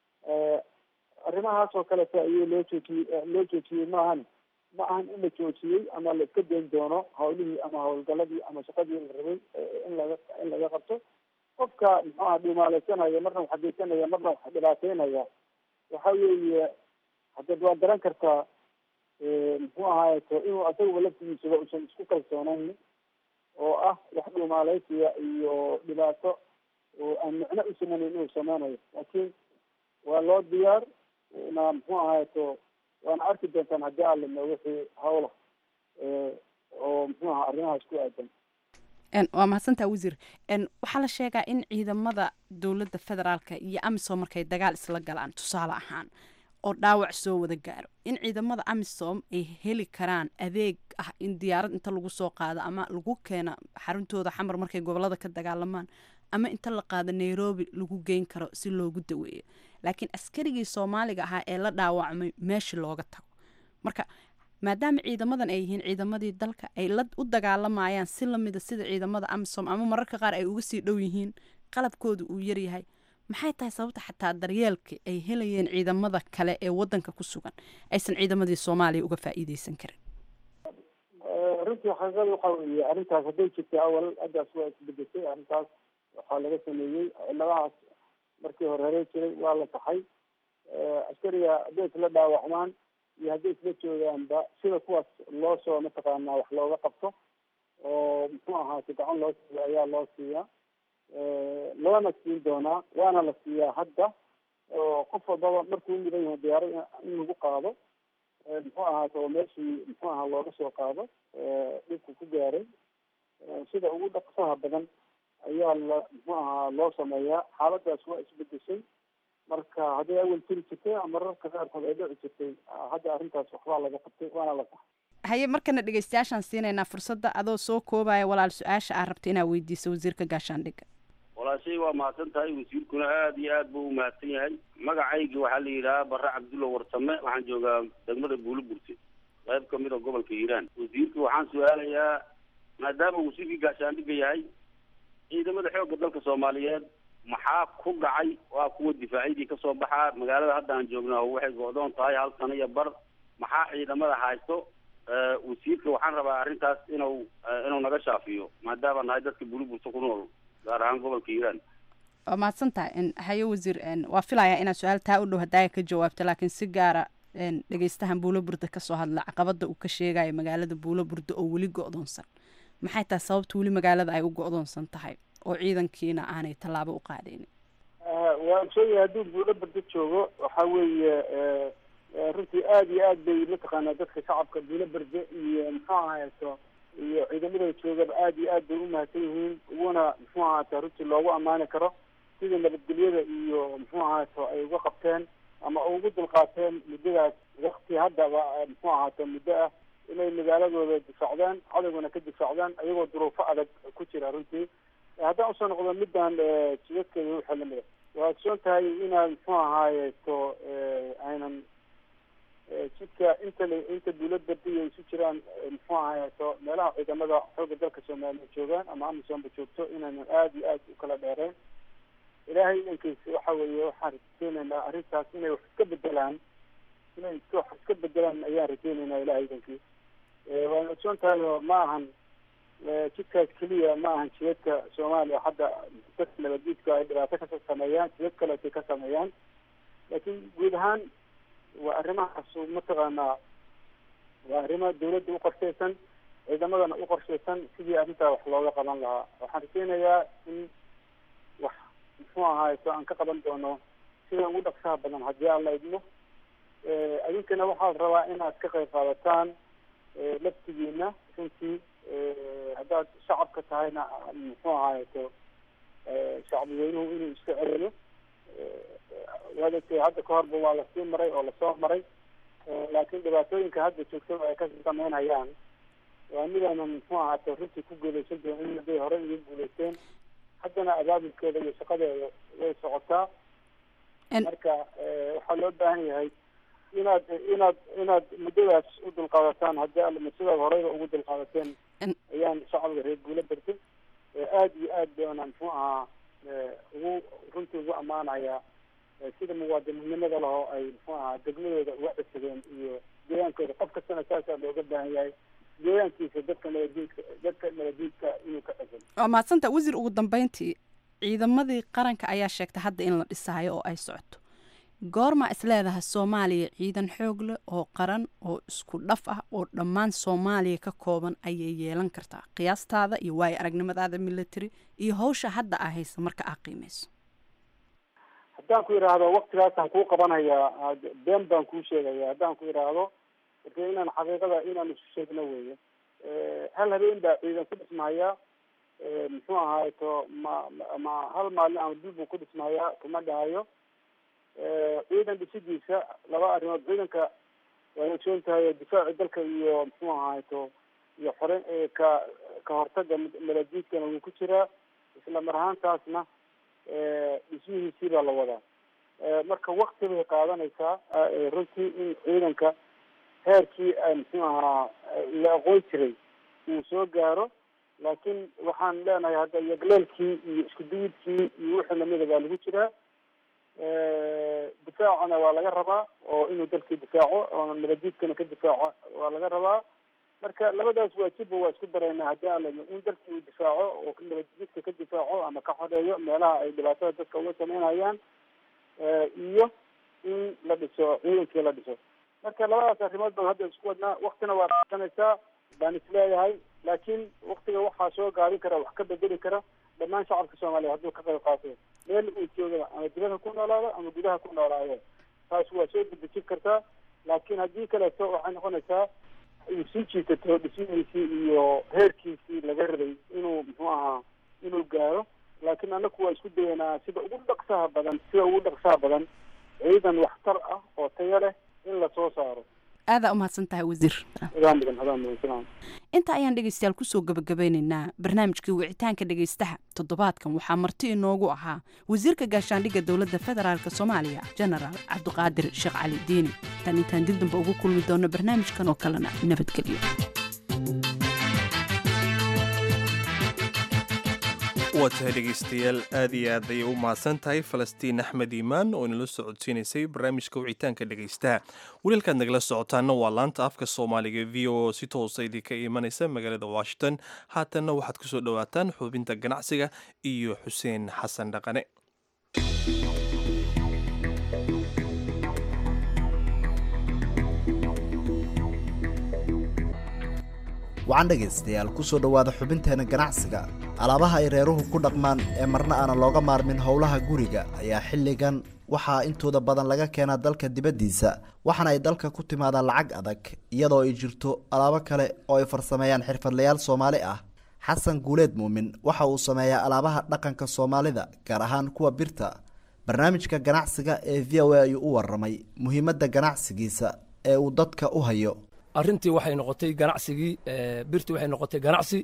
arrimahaas oo kaleta ayuu loo joojiyey loo joojiyey maahan ma ahan in la joojiyey ama la iska dayn doono hawlihii ama hawlgaladii ama shaqadii la rabay in laga in laga qabto qofka muxuu aha dhumaaleysanaya marna wax geysanaya marna wax dhibaateynaya waxa weeye haddeed waa garan kartaa muxuu ahaayeto inuu asaguba laftigiisaba usan isku kalsoonayn oo ah wax dhumaaleysiya iyo dhibaato oo aan micno u sameynayn inuu sameynayo laakiin waa loo diyaar na muxuu ahaayeto waana arki doontaan haddii alimo wixii hawla oo muxuu ahaa arrimahaas ku aadan waa mahadsantaa wasiir waxaa la sheegaa in ciidamada dowladda federaalka iyo amisom markay dagaal isla galaan tusaale ahaan oo dhaawac soo wada gaaro in ciidamada amisom ay heli karaan adeeg ah in diyaarad inta lagu soo qaado ama lagu keena xaruntooda xamar markay gobolada ka dagaalamaan ama inta la qaado nairobi lagu geyn karo si loogu daweeyo laakiin askarigii soomaaliga ahaa ee la dhaawacmay meeshii looga tago marka maadaama ciidamadan ay yihiin ciidamadii dalka ay la u dagaalamayaan si lamida sida ciidamada amisom ama mararka qaar ay uga sii dhow yihiin qalabkooda uu yaryahay maxay tahay sababta xataa daryeelka ay helayeen ciidamada kale ee wadanka ku sugan aysan ciidamadii soomaaliya uga faa'iideysan karin runtii xaqiiqada waxa weeye arrintaas hadday jirtay awal haddaas waa isbedeshay arrintaas waxaa laga sameeyey ciladahaas markii hore hore jiray waa la taxay askariga hadday isla dhaawacmaan iyo hadday isla joogaanba sida kuwaas loo soo mataqaanaa wax looga qabto oo muxuu ahaatay gacan loo siiya ayaa loo siiyaa loona siin doonaa waana la siiyaa hadda oo qof walbaba markuu mudan yahay diyaaro in lagu qaado muxuu ahaata oo meeshii muxuu ahaa looga soo qaado dhibku ku gaaray sida ugu dhaqsaha badan ayaa la muxuu ahaa loo sameeyaa xaaladaas waa isbedeshay marka hadday awal jiri jirtay mararka qaarkood ay dhici jirtay hadda arrintaas waxbaa laga qabtay waana la saxay haye markana dhegeystayaashaan siinaynaa fursadda adoo soo koobaya walaal su-aasha aad rabta inaad weydiiso wasiirka gaashaandhigga walaashay waa mahadsan tahay wasiirkuna aada iyo aad buu umahadsan yahay magacaygi waxaa la yidhahaa barre cabdulla warsame waxaan joogaa degmada buuliburte qayb kamid a gobolka hiiraan wasiirka waxaan su-aalayaa maadaama wasiirkii gaashaandhigga yahay ciidamada xoogga dalka soomaaliyeed maxaa ku dhacay waa kuwa difaacyadii kasoo baxaa magaalada hadda aan joognaa waxay go-doon tahay hal sano iyo bar maxaa ciidamada haysto wasiirka waxaan rabaa arrintaas inuu inuu naga shaafiyo maadaama nahay dadka buuliburte ku nool gaar ahaan gobolka hiiraan waa mahadsan tahay haye wasiir waa filayaa inaad su-aal taa u dhow hadaaga ka jawaabto laakiin si gaara dhegeystahan buulo burda kasoo hadla caqabada uu ka sheegayo magaalada buulo burda oo weli go-doonsan maxay tahay sababta weli magaalada ay u go-doonsan tahay oo ciidankiina aanay tallaabo u qaadaynin waa sheegaya hadduu buulo burda joogo waxa weeye runtii aada iyo aad bay mataqaanaa dadka shacabka buulo berde iyo muxuu ahaato iyo ciidamada joogaba aada iyo aad bay umahadsan yihiin uguna muxuu ahaata runtii loogu ammaani karo sida nabadgelyada iyo muxuu ahaato ay uga qabteen ama ugu dulqaateen muddadaas wakti haddaba muxuu ahaato muddo ah inay magaaladooda difaacdaan cadowgana ka difaacdaan ayagoo duruufo adag ku jira runtii haddaan usoo noqdo midaan jidadkeeda waxaa lamida waa ogsoon tahay inaad muxuu ahaayeto aynan jidka inta inta dawlad bardiya isu jiraan muxuu ahaayeto meelaha ciidamada xoogga dalka soomaaliya joogaan ama amisoonba joogto inaynan aada iyo aad u kala dheereen ilaahay idankiisa waxa weeye waxaan rajeynaynaa arrintaas inay wax iska bedelaan inay wax iska bedelaan ayaan rajeynaynaa ilahay idankii waana ogsoon tahay oo ma ahan jidkaas keliya ma ahan jidadka soomaaliya hadda dadka nabaddiidka ay dhibaato ka sameeyaan jidad kaleetay ka sameeyaan laakiin guud ahaan waa arrimahaas mataqaanaa waa arrimo dawladda uqorshaysan ciidamadana uqorshaysan sidii arrintaa wax looga qaban lahaa waxaan rajeynayaa in wax muxuu ahaayeto aan ka qaban doono sida ugu dhaqsaha badan haddii aan la idmo idinkana waxaad rabaa inaad ka qayb qaadataan laftigiina runtii haddaad shacabka tahayna muxuu ahaayeto shacbi weynuhu inuu iska celiyo waad ogtay hadda ka horba waa lasii maray oo lasoo maray laakiin dhibaatooyinka hadda joogtada ay ka sameynhayaan waa midaanan muxuu ahaato runtii ku guuleysan doonin hadday hore iga guuleysteen haddana abaabulkeeda iyo shaqadeeda way socotaa marka waxaa loo baahan yahay inaad inaad inaad muddadaas u dulqaadataan haddii alma sidaad horeyba ugu dulqaadateen ayaan shacabka reer guula bartay aada iyo aad baana muxuu ahaa ugu runtii ugu ammaanayaa sida muwaadininnimada lahoo ay muxuu ahaa degmadooda uga cisadeen iyo deegaankooda qof kastana saasaa looga baahan yahay deegaankiisa dadka nabadiidka dadka nabadiidka inuu ka cisan waa mahadsanta wasiir ugu dambeyntii ciidamadii qaranka ayaa sheegtay hadda in la dhisaayo oo ay socoto goorma is leedahay soomaaliya ciidan xoog leh oo qaran oo isku dhaf ah oo dhammaan soomaaliya ka kooban ayay yeelan kartaa qiyaastaada iyo waayo aragnimadaada military iyo hawsha hadda aa haysa marka aa qiimeyso haddaan ku idhaahdo waktigaasaan kuu qabanayaa been baan kuu sheegaya haddaan ku idhaahdo marka inaan xaqiiqada inaan isu sheegno weeye hal habeen baa ciidan ku dhismahayaa muxuu ahaayeto ma ma hal maalin ama bil buu ku dhismahayaa kuma dhahayo ciidan dhisidiisa laba arrimood ciidanka waa ogsoon tahay difaaci dalka iyo muxuu ahaayeto iyo xore ka ka hortaga maladiidkana wuu ku jiraa isla mar ahaantaasna dhismihiisii baa la wadaa marka wakti bay qaadanaysaa runtii in ciidanka heerkii muxuu ahaa la aqoon jiray uu soo gaaro laakiin waxaan leenahay hadda yagleelkii iyo isku duyidkii iyo wixii lamida baa lagu jiraa difaacana waa laga rabaa oo inuu dalkii difaaco oo nabadiidkana ka difaaco waa laga rabaa marka labadaas waajibba waa isku dareynaa haddii aan ladno in dalkii uu difaaco oo nabadjidka ka difaaco ama ka xoreeyo meelaha ay dhibaatada dadka uga sameynayaan iyo in la dhiso ciidankii la dhiso marka labadaas arrimood baan hadda isku wadnaa waktina waa qaadanaysaa baan isleeyahay laakiin waktiga waxaa soo gaabin kara wax ka bedeli kara dhammaan shacabka soomaaliya hadduu ka qayb qaato meel uu jooga ama dibadha ku noolaado ama gudaha ku noolaado taas waa soo dedejin kartaa laakiin haddii kaleeto waxay noqonaysaa uu sii jiitato dhismihiisii iyo heerkiisii laga rabay inuu muxuu ahaa inuu gaaro laakiin anaku waa isku dayanaa sida ugu dhaqsaha badan sida ugu dhaqsaha badan ciidan waxtar ah oo tayo leh in lasoo saaro aadaa umahadsan tahay wasiir adaan mudan adaan mudan salaam inta ayaan dhegeystayaal kusoo gabagabeynaynaa barnaamijkii wicitaanka dhegeystaha toddobaadkan waxaa marti inoogu ahaa wasiirka gaashaandhigga dowladda federaalk soomaaliya genaraal cabdiqaadir sheekh cali diini tan intaan dib damba ugu kulmi doono barnaamijkan oo kalena nabadgelyo waa tahay dhegaystayaal aad iyo aad ayay u mahadsan tahay falastiin axmed iimaan oo inala socodsiinaysay barnaamijka wicitaanka dhegaystaha waliilkaad nagala socotaana waa laanta afka soomaaliga v o si toosa idinka imanaysa magaalada washington haatanna waxaad ku soo dhowaataan xubinta ganacsiga iyo xuseen xasan dhaqane wacan dhegaystayaal ku soo dhowaada xubinteena ganacsiga alaabaha ay reeruhu ku dhaqmaan ee marna aanan looga maarmin howlaha guriga ayaa xilligan waxaa intooda badan laga keenaa dalka dibaddiisa waxaana ay dalka ku timaadaan lacag adag iyadoo ay jirto alaabo kale oo ay farsameeyaan xirfadlayaal soomaali ah xasan guuleed muumin waxa uu sameeyaa alaabaha dhaqanka soomaalida gaar ahaan kuwa birta barnaamijka ganacsiga ee v o a ayuu u waramay muhiimadda ganacsigiisa ee uu dadka u hayo arrintii waxay noqotay ganacsigii birtii waxay noqotay ganacsi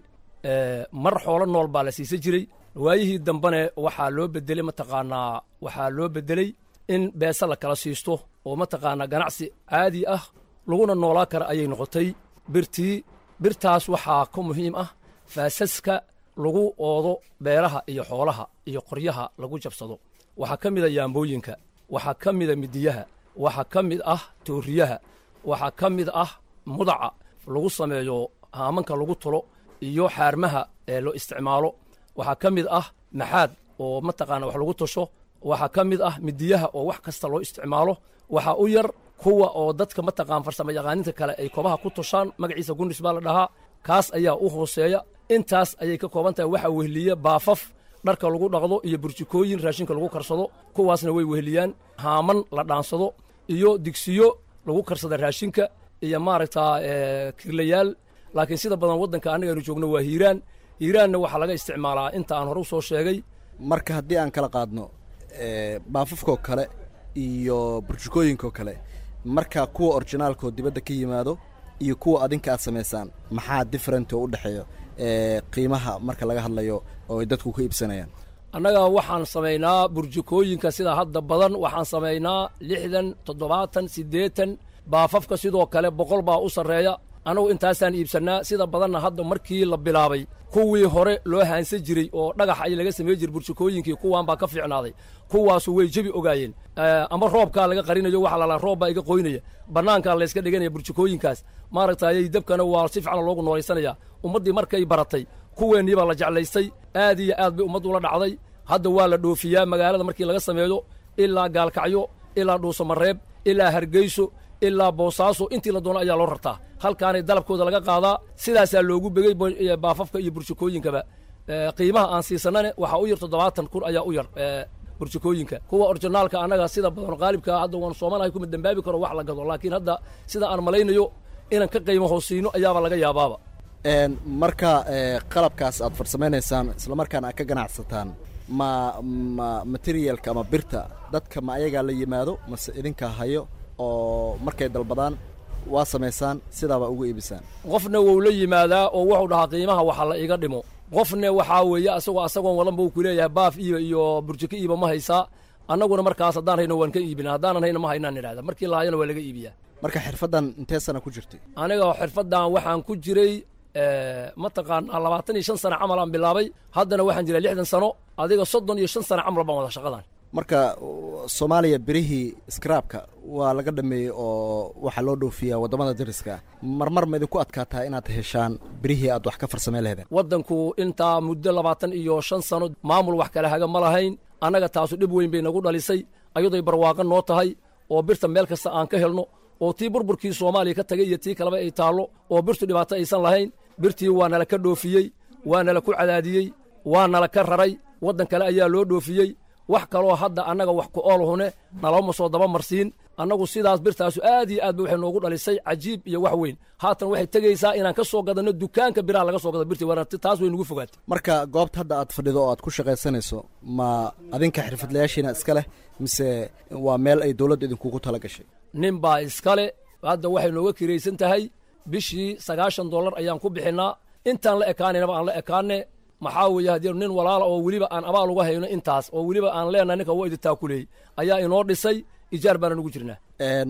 mar xoolo nool baa la siisan jiray waayihii dambene waxaa loo bedelay mataqaanaa waxaa loo bedelay in beese la kala siisto oo mataqaanaa ganacsi caadi ah laguna noolaa kara ayay noqotay birtii birtaas waxaa ka muhiim ah faasaska lagu oodo beeraha iyo xoolaha iyo qoryaha lagu jabsado waxaa ka mida yaambooyinka waxaa ka mida midiyaha waxaa ka mid ah tooriyaha waxaa ka mid ah mudaca lagu sameeyo haamanka lagu tulo iyo xaarmaha ee loo isticmaalo waxaa ka mid ah maxaad oo mataqaana wax lagu tusho waxaa ka mid ah midiyaha oo wax kasta loo isticmaalo waxaa u yar kuwa oo dadka mataqaan farsamo yaqaaninta kale ay kobaha ku tushaan magaciisa gunis baa la dhahaa kaas ayaa u hooseeya intaas ayay ka kooban tahay waxaa wehliya baafaf dharka lagu dhaqdo iyo burjikooyin raashinka lagu karsado kuwaasna way wehliyaan haaman la dhaansado iyo digsiyo lagu karsada raashinka iyo maaragtaa kirlayaal laakiin sida badan waddanka annagaynu joogno waa hiiraan hiiraanna waxaa laga isticmaalaa inta aan hore u soo sheegay marka haddii aan kala qaadno baafafkoo kale iyo burjukooyinkoo kale marka kuwa orginaalkoo dibadda ka yimaado iyo kuwa adinka aad samaysaan maxaa different oo u dhexeeyo qiimaha marka laga hadlayo oo ay dadku ka iibsanayaan annaga waxaan samaynaa burjukooyinka sida hadda badan waxaan samaynaa lixdan toddobaatan siddeetan baafafka sidoo kale boqol baa u sarreeya annagu intaasaan iibsannaa sida badanna hadda markii la bilaabay kuwii hore loo haansan jiray oo dhagax ay laga samey jiray burjukooyinkii kuwaan baa ka fiicnaaday kuwaasu way jebi ogaayeen ama roobkaa laga qarinayo waxa lalaa roob baa iga qoynaya bannaankaa layska dhiganaya burjukooyinkaas maaragtayay dabkana waa si fiican loogu noolaysanaya ummaddii markay baratay kuweennii baa la jeclaystay aad iyo aad bay ummaddu la dhacday hadda waa la dhoofiyaa magaalada markii laga sameeyo ilaa gaalkacyo ilaa dhuusamareeb ilaa hargeyso ilaa boosaaso intii la doono ayaa loo rartaa halkaanay dalabkooda laga qaadaa sidaasaa loogu begey baafafka iyo burjukooyinkaba qiimaha aan siisanane waxaa u yar toddobaatan kun ayaa u yar burjukooyinka kuwa orginaalka annaga sida badan qaalibka hadda waan soomanahay kuma dembaabi karo wax la gado laakiin hadda sida aan malaynayo inaan ka qiimo hoosiino ayaaba laga yaabaaba marka qalabkaas aad farsamaynaysaan islamarkaana aad ka ganacsataan ma ma materialka ama birta dadka ma ayagaa la yimaado mase idinkaa hayo oo markay dalbadaan waa samaysaan sidaabaa ugu iibisaan qofna wou la yimaadaa oo wuxuu dhahaa qiimaha waxa la iga dhimo qofna waxaa weeye asagoo asagoon wadanba uu ku leeyahay baaf iiba iyo burjiko iiba ma haysaa annaguna markaas haddaan hayno waan ka iibina haddaanan hayna ma haynaan idhahda markii la hayana waa laga iibiyaa marka xirfaddan intee sana ku jirtay aniga xirfaddan waxaan ku jiray mataqaanaa labaatan iyo shan sano camal aan bilaabay haddana waxaan jiraa lixdan sano adiga soddon iyo shan sano camal baan wada shaqadan marka soomaaliya birihii skraabka waa laga dhameeyey oo waxaa loo dhoofiyaa waddamada dariska marmar ma idinku adkaataa inaad heshaan birihii aad wax ka farsamey laheedeen waddanku intaa muddo labaatan iyo shan sano maamul wax kale haga ma lahayn annaga taasu dhib weyn bay nagu dhalisay ayadoy barwaaqo noo tahay oo birta meel kasta aan ka helno oo tii burburkii soomaaliya ka tagay iyo tii kaleba ay taallo oo birtu dhibaato aysan lahayn birtii waa nala ka dhoofiyey waa nala ku cadaadiyey waa nala ka raray waddan kale ayaa loo dhoofiyey wax kaloo hadda annaga wax ku ool hune nalama soo daba marsiin annagu sidaas birtaasu aad iyo aad ba waxay noogu dhalisay cajiib iyo wax weyn haatan waxay tegaysaa inaan ka soo gadanno dukaanka biraha laga soo gado birtii waana taas way nugu fogaatay marka goobta hadda aad fadhido oo aad ku shaqaysanayso ma adinka xirfadlayaashiina iska leh mise waa meel ay dowladda idinkugu tala gashay nin baa iskale hadda waxay nooga kiraysan tahay bishii sagaashan dollar ayaan ku bixinnaa intaan la ekaanaynaba aan la ekaane maxaa weeye haddii nin walaala oo weliba aan abaal uga hayno intaas oo weliba aan leenahay ninka waa idintaa ku leeyey ayaa inoo dhisay ijaar baana nugu jirnaa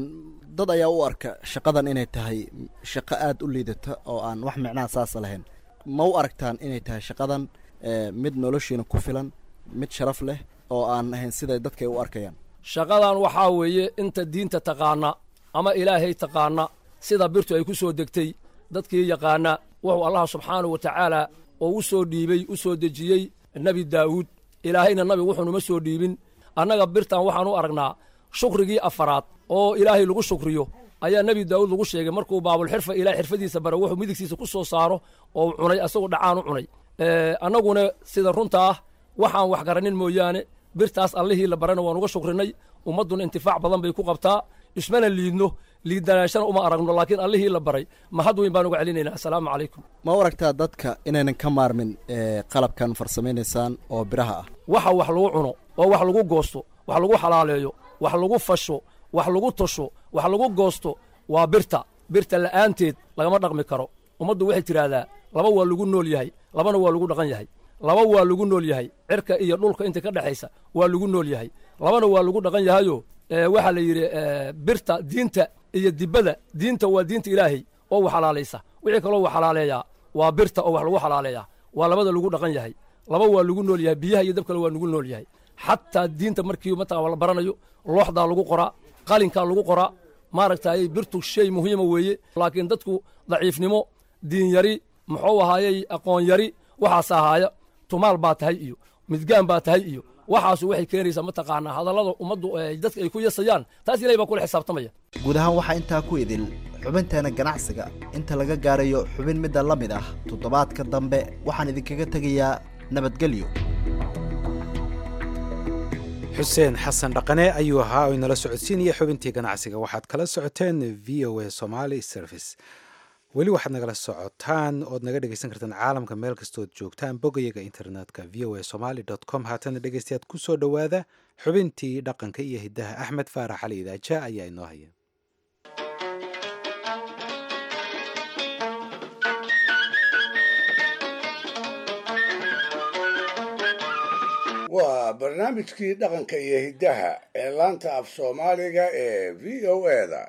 dad ayaa u arka shaqadan inay tahay shaqo aad u liidata oo aan wax micnaha saasa lahayn ma u aragtaan inay tahay shaqadan mid noloshiina ku filan mid sharaf leh oo aan ahayn siday dadka ay u arkayaan shaqadan waxaa weeye inta diinta taqaana ama ilaahay taqaana sida birtu ay ku soo degtay dadkii yaqaana wuxuu allah subxaanahu wa tacaala oo u soo dhiibey u soo dejiyey nebi daa'uud ilaahayna nabi wuxuunuma soo dhiibin annaga birtan waxaan u aragnaa shukrigii afaraad oo ilaahay lagu shukriyo ayaa nebi daa'uud lagu sheegay markuu baabulxirfa ilaah xirfadiisa bara wuxuu midigtiisa ku soo saaro oo cunay asagoo dhacaan u cunay annaguna sida runta ah waxaan wax garanin mooyaane birtaas allihii la barana waan uga shukrinay ummadduna intifaac badan bay ku qabtaa ismana liidno liidanaashana uma aragno laakiin allihii la baray mahad weyn baan uga celinaynaa assalaamu calaykum ma u aragtaa dadka inaynan ka maarmin qalabkan farsamaynaysaan oo biraha ah waxa wax lagu cuno oo wax lagu goosto wax lagu xalaaleeyo wax lagu fasho wax lagu tosho wax lagu goosto waa birta birta la'aanteed lagama dhaqmi karo ummaddu waxay tidhaahdaa laba waa lagu nool yahay labana waa lagu dhaqan yahay laba waa lagu nool yahay cirka iyo dhulka inta ka dhexaysa waa lagu nool yahay labana waa lagu dhaqan yahayo waxaa la yidhi birta diinta iyo dibada diinta waa diinta ilaahay oo wax xalaalaysa wixii kaloo wax xalaaleeyaa waa birta oo wax lagu xalaaleeyaa waa labada lagu dhaqan yahay laba waa lagu nool yahay biyaha iyo dabkale waa lagu nool yahay xataa diinta markii mataqaa la baranayo looxdaa lagu qoraa qalinkaa lagu qoraa maaragtay birtu shay muhiima weeye laakiin dadku daciifnimo diin yari muxuu ahaayey aqoon yari waxaas ahaaya tumaal baa tahay iyo midgaan baa tahay iyo waxaasu waxay keenaysaa mataqaanaa hadallada ummaddu dadka ay ku yasayaan taas ilahay baa kula xisaabtamaya guud ahaan waxaa intaa ku idil xubinteena ganacsiga inta laga gaarayo xubin midda la mid ah toddobaadka dambe waxaan idinkaga tegayaa nabadgelyo xuseen xasan dhaqane ayuu ahaa oo inala socodsiinaya xubintii ganacsiga waxaad kala socoteen v o a somaly service weli waxaad nagala socotaan ood naga dhegeysan kartaan caalamka meel kastood joogtaan bogayaga internetka v o a somaly com haatana dhegeystayaad ku soo dhowaada xubintii dhaqanka iyo hiddaha axmed faarax cali idaaja ayaa inoo haya waa barnaamijkii dhaqanka iyo hiddaha ee laanta af soomaaliga ee v o eda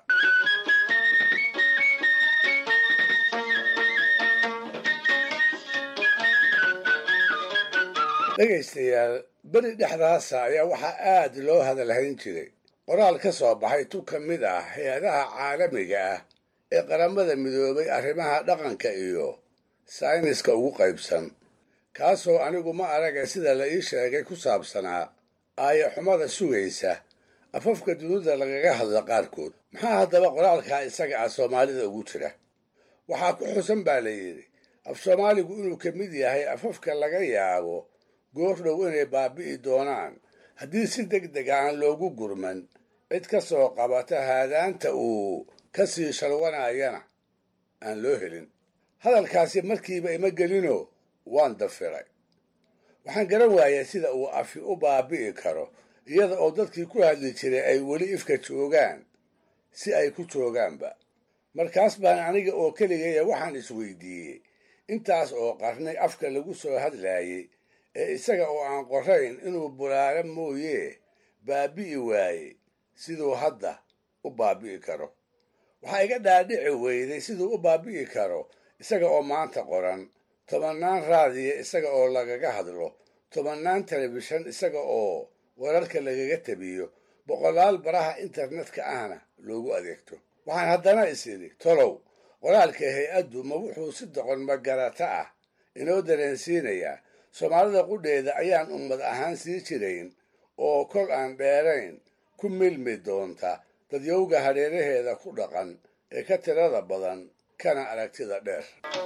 dhegaystayaal beri dhexdaasa ayaa waxaa aad loo hadalhayn jiray qoraal ka soo baxay tu ka mid ah hay-adaha caalamiga ah ee qaramada midoobay arrimaha dhaqanka iyo sayniska ugu qaybsan kaasoo anigu ma araga sida la ii sheegay ku saabsanaa aaya xumada sugaysa afafka dunida lagaga hadla qaarkood maxaa haddaba qoraalkaa isaga ah soomaalida ugu jira waxaa ku xusan baa la yidhi af soomaaligu inuu ka mid yahay afafka laga yaabo goordhow inay baabi'i doonaan haddii si deg deg aan loogu gurman cid ka soo qabata haadaanta uu ka sii shalwanayana aan loo helin hadalkaasi markiiba ima gelinoo waan dafiray waxaan garan waayay sida uu afi u baabi'i karo iyada oo dadkii ku hadli jiray ay weli ifka joogaan si ay ku joogaanba markaas baan aniga oo keligaya waxaan isweydiiyey intaas oo qarnay afka lagu soo hadlaayey ee isaga oo aan qorayn inuu bulaalo mooyee baabi'i waayey siduu hadda u baabi'i karo waxaa iga dhaadhici weyday siduu u baabi'i karo isaga oo maanta qoran tobannaan raadiya isaga oo lagaga hadlo tobannaan telefishan isaga oo wararka lagaga tabiyo boqolaal baraha internetka ahna loogu adeegto waxaan haddana is idhi tolow qoraalka hay-addu ma wuxuu si doqon magarata ah inoo dareensiinayaa soomaalida qudheeda ayaan ummad ahaan sii jirayn oo kol aan dheerayn ku milmi doonta dadyowga hareeraheeda ku dhaqan ee ka tirada badan kana aragtida dheer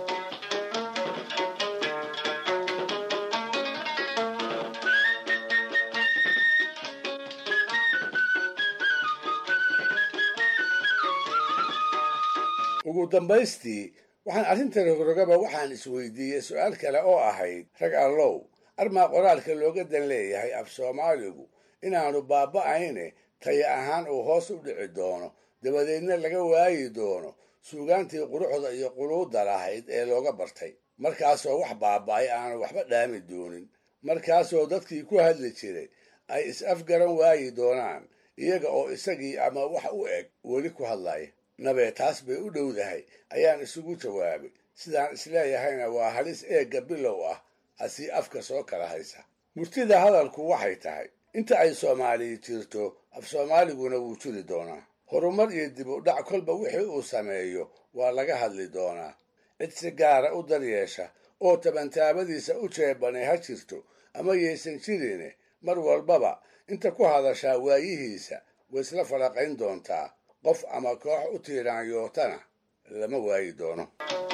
ugu dambaystii waxaan arrinta rogrogaba waxaan isweydiiyey su-aal kale oo ahayd rag allow armaa qoraalka looga dan leeyahay af soomaaligu inaanu baaba'ayne taya ahaan uu hoos u dhici doono dabadeedna laga waayi doono suugaantii quruxda iyo quluudda lahayd ee looga bartay markaasoo wax baaba'ay aanu waxba dhaami doonin markaasoo dadkii ku hadli jiray ay is-afgaran waayi doonaan iyaga oo isagii ama wax u eg weli ku hadlaya nabee taas bay u dhowdahay ayaan isugu jawaabay sidaan isleeyahayna waa halis eegga bilow ah asii afka soo kala haysa murtida hadalku waxay tahay inta ay soomaaliya jirto af soomaaliguna wuu jiri doonaa horumar iyo dib u dhac kolba wixii uu sameeyo waa laga hadli doonaa cid si gaara u daryeesha oo tabantaabadiisa u jeebanay ha jirto ama yaysan jirine mar walbaba inta ku hadashaa waayihiisa way isla falaqayn doontaa qof ama koox u tiiraanyootana lama waayi doono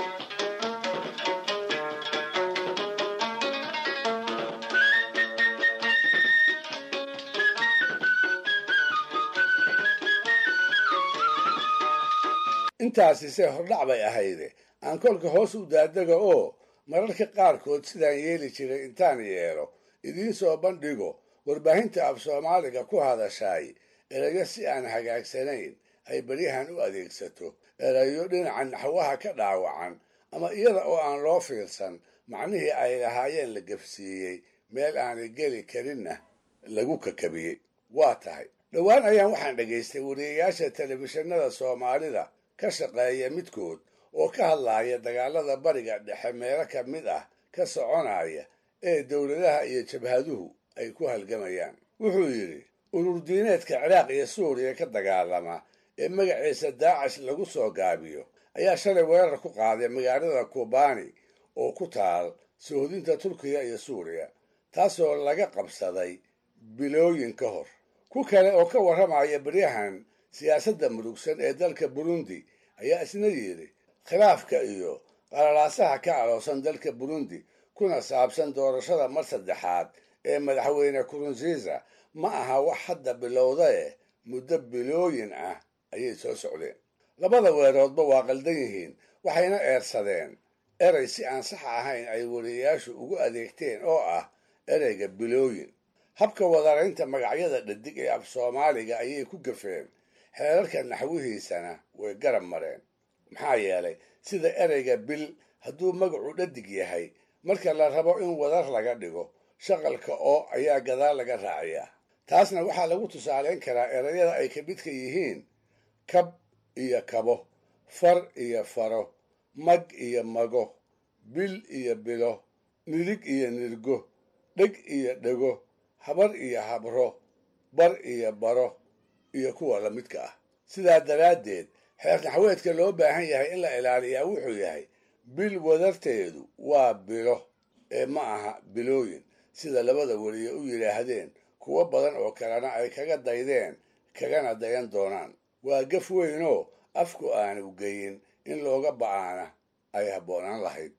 intaasi se hordhac bay ahayde aan kolka hoos u daadega oo mararka qaarkood sidaan yeeli jiray intaan yeelo idiin soo bandhigo warbaahinta af soomaaliga ku hadashaay erayo si aan hagaagsanayn ay beryahan u adeegsato erayo dhinaca naxwaha ka dhaawacan ama iyada oo aan loo fiirsan macnihii ay lahaayeen la gefsiiyey meel aanay geli karinna lagu kakabiyey waa tahay dhowaan ayaan waxaan dhegaystay wariyayaasha telefishinada soomaalida ka shaqeeya midkood oo ka hadlaaya dagaalada bariga dhexe meelo ka mid ah ka soconaya ee dowladaha iyo jabhaduhu ay ku halgamayaan wuxuu yidhi ururdiineedka ciraaq iyo suuriya ka dagaalama ee magaciisa daacash lagu soo gaabiyo ayaa shalay weerar ku qaaday magaalada kubani oo ku taal sohodinta turkiya iyo suuriya taasoo laga qabsaday bilooyin ka hor ku kale oo ka warramaya beryahan siyaasadda murugsan ee dalka burundi ayaa isna yidhi khilaafka iyo qalalaasaha ka aloosan dalka burundi kuna saabsan doorashada mar saddexaad ee madaxweyne kurunziisa ma aha wax hadda bilowdae muddo bilooyin ah ayay soo socdeen labada weeroodba waa qaldan yihiin waxayna eersadeen erey si aan sax ahayn ay wariyayaashu ugu adeegteen oo ah ereyga bilooyin habka wadaraynta magacyada dhadig ee af soomaaliga ayay ku gafeen xeerarka naxwihiisana way garab mareen maxaa yeelay sida ereyga bil hadduu magacu dhadig yahay marka la rabo in wadar laga dhigo shaqalka oo ayaa gadaal laga raaciyaa taasna waxaa lagu tusaaleyn karaa erayada ay ka midka yihiin kab iyo kabo far iyo faro mag iyo mago bil iyo bilo nirig iyo nirgo dheg iyo dhego habar iyo habro bar iyo baro iyo kuwa la midka ah sidaa daraaddeed xeer naxweedka loo baahan yahay in la ilaaliyaa wuxuu yahay bil wadarteedu waa bilo ee ma aha bilooyin sida labada weliye u yidhaahdeen kuwo badan oo kalena ay kaga daydeen kagana dayan doonaan waa gaf weynoo afku aanu geyin in looga ba'aana ay habboonaan lahayd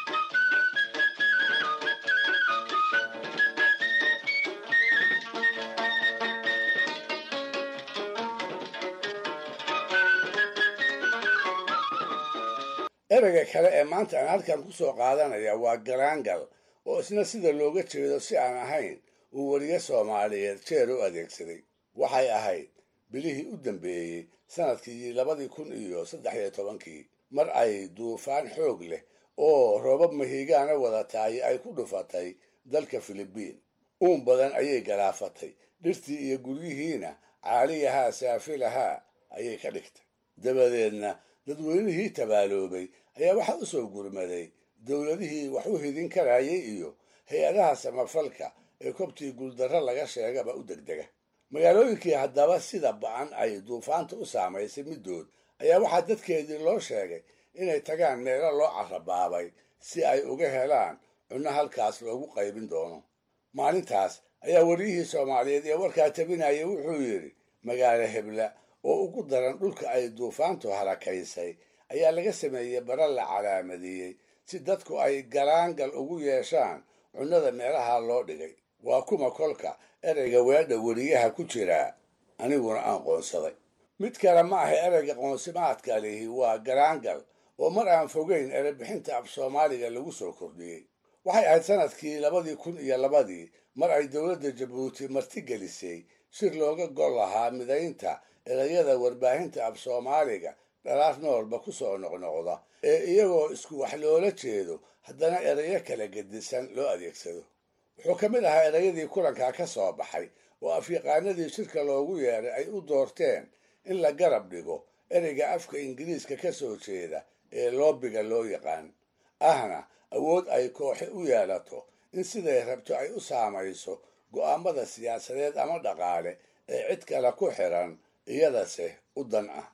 ereyga kale ee maanta aan halkan ku soo qaadanaya waa garaangal oo isna sida looga jeedo si aan ahayn uu weliye soomaaliyeed jeer u adeegsaday waxay ahayd bilihii u dambeeyey sanadkii labadii kun iyo saddex iyo tobankii mar ay duufaan xoog leh oo roobab mahiigaana wadataay ay ku dhufatay dalka filibiin uun badan ayay galaafatay dhirtii iyo guryihiina caaliyahaa saafilahaa ayay ka dhigtay dabadeedna dadweynihii tabaaloobay ayaa waxaa u soo gurmaday dowladihii wax u hidin karayay iyo hay-adaha samafalka ee kobtii guuldarro laga sheegaba u degdega magaalooyinkii haddaba sida ba-an ay duufaanta u saamaysay middood ayaa waxaa dadkeedii loo sheegay inay tagaan meelo loo carabaabay si ay uga helaan cunno halkaas loogu qaybin doono maalintaas ayaa wariyihii soomaaliyeed ee warkaa tabinayay wuxuu yidhi magaalo hebla oo ugu daran dhulka ay duufaantu harakaysay ayaa laga sameeyey bara la calaamadeeyey si dadku ay galaangal ugu yeeshaan cunnada meelaha loo dhigay waa kuma kolka ereyga weedha weriyaha ku jiraa aniguna aan qoonsaday mid kale ma ahay ereyga qoonsimaadka lihi waa galaangal oo mar aan fogeyn erebixinta af soomaaliga lagu soo kordhiyey waxay ahayd sanadkii labadii kun iyo labadii mar ay dowladda jabuuti martigelisay shir looga gol lahaa midaynta ereyada warbaahinta af soomaaliga dhalaar noolba ku soo noqnoqda ee iyagoo isku wax loola jeedo haddana ereyo kala gedisan loo adeegsado wuxuu ka mid ahaa ereyadii kulankaa ka soo baxay oo afyaqaanadii shirka loogu yeeray ay u doorteen in la garab dhigo ereyga afka ingiriiska ka soo jeeda ee loobiga loo yaqaan ahna awood ay kooxe u yeelato in siday rabto ay u saamayso go'aamada siyaasadeed ama dhaqaale ee cid kale ku xiran iyadase u dan ah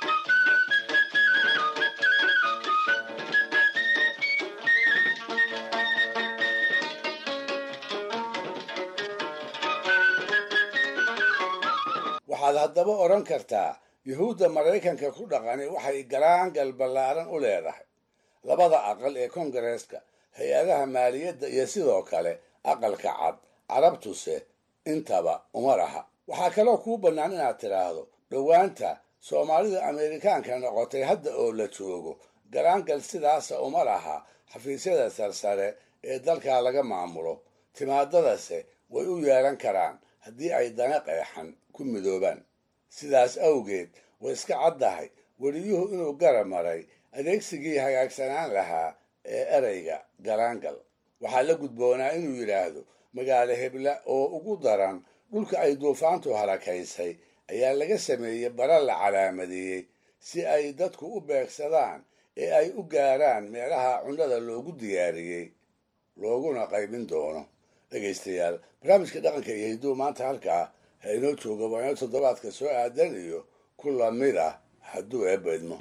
waxaad haddaba odhan kartaa yuhuudda maraykanka ku dhaqani waxay galaangal ballaaran u leedahay labada aqal ee kongareeska hay-adaha maaliyadda iyo sidoo kale aqalka cad carabtuse intaba uma laha waxaa kaloo kuu bannaan inaad tidhaahdo dhowaanta soomaalida ameerikaanka noqotay hadda oo la joogo galaangal sidaasa uma laha xafiisyada sarsare ee dalkaa laga maamulo timaadadase way u yeelan karaan haddii ay dana qeexan ku midoobaan sidaas awgeed way iska caddahay weliyuhu inuu garab maray adeegsigii hagaagsanaan lahaa ee ereyga galaangal waxaa la gudboonaa inuu yidhaahdo magaalo hebla oo ugu daran dhulka ay duufaantu harakaysay ayaa laga sameeyey bara la calaamadeeyey si ay dadku u beegsadaan ee ay u gaaraan meelaha cunnada loogu diyaariyey looguna qaybin doono dhegaystayaal barnaamijka dhaqanka iyo hidduu maanta halkaa ha inoo jooga waa inoo toddobaadka soo aadan iyo ku lamid ah hadduu eebba idmo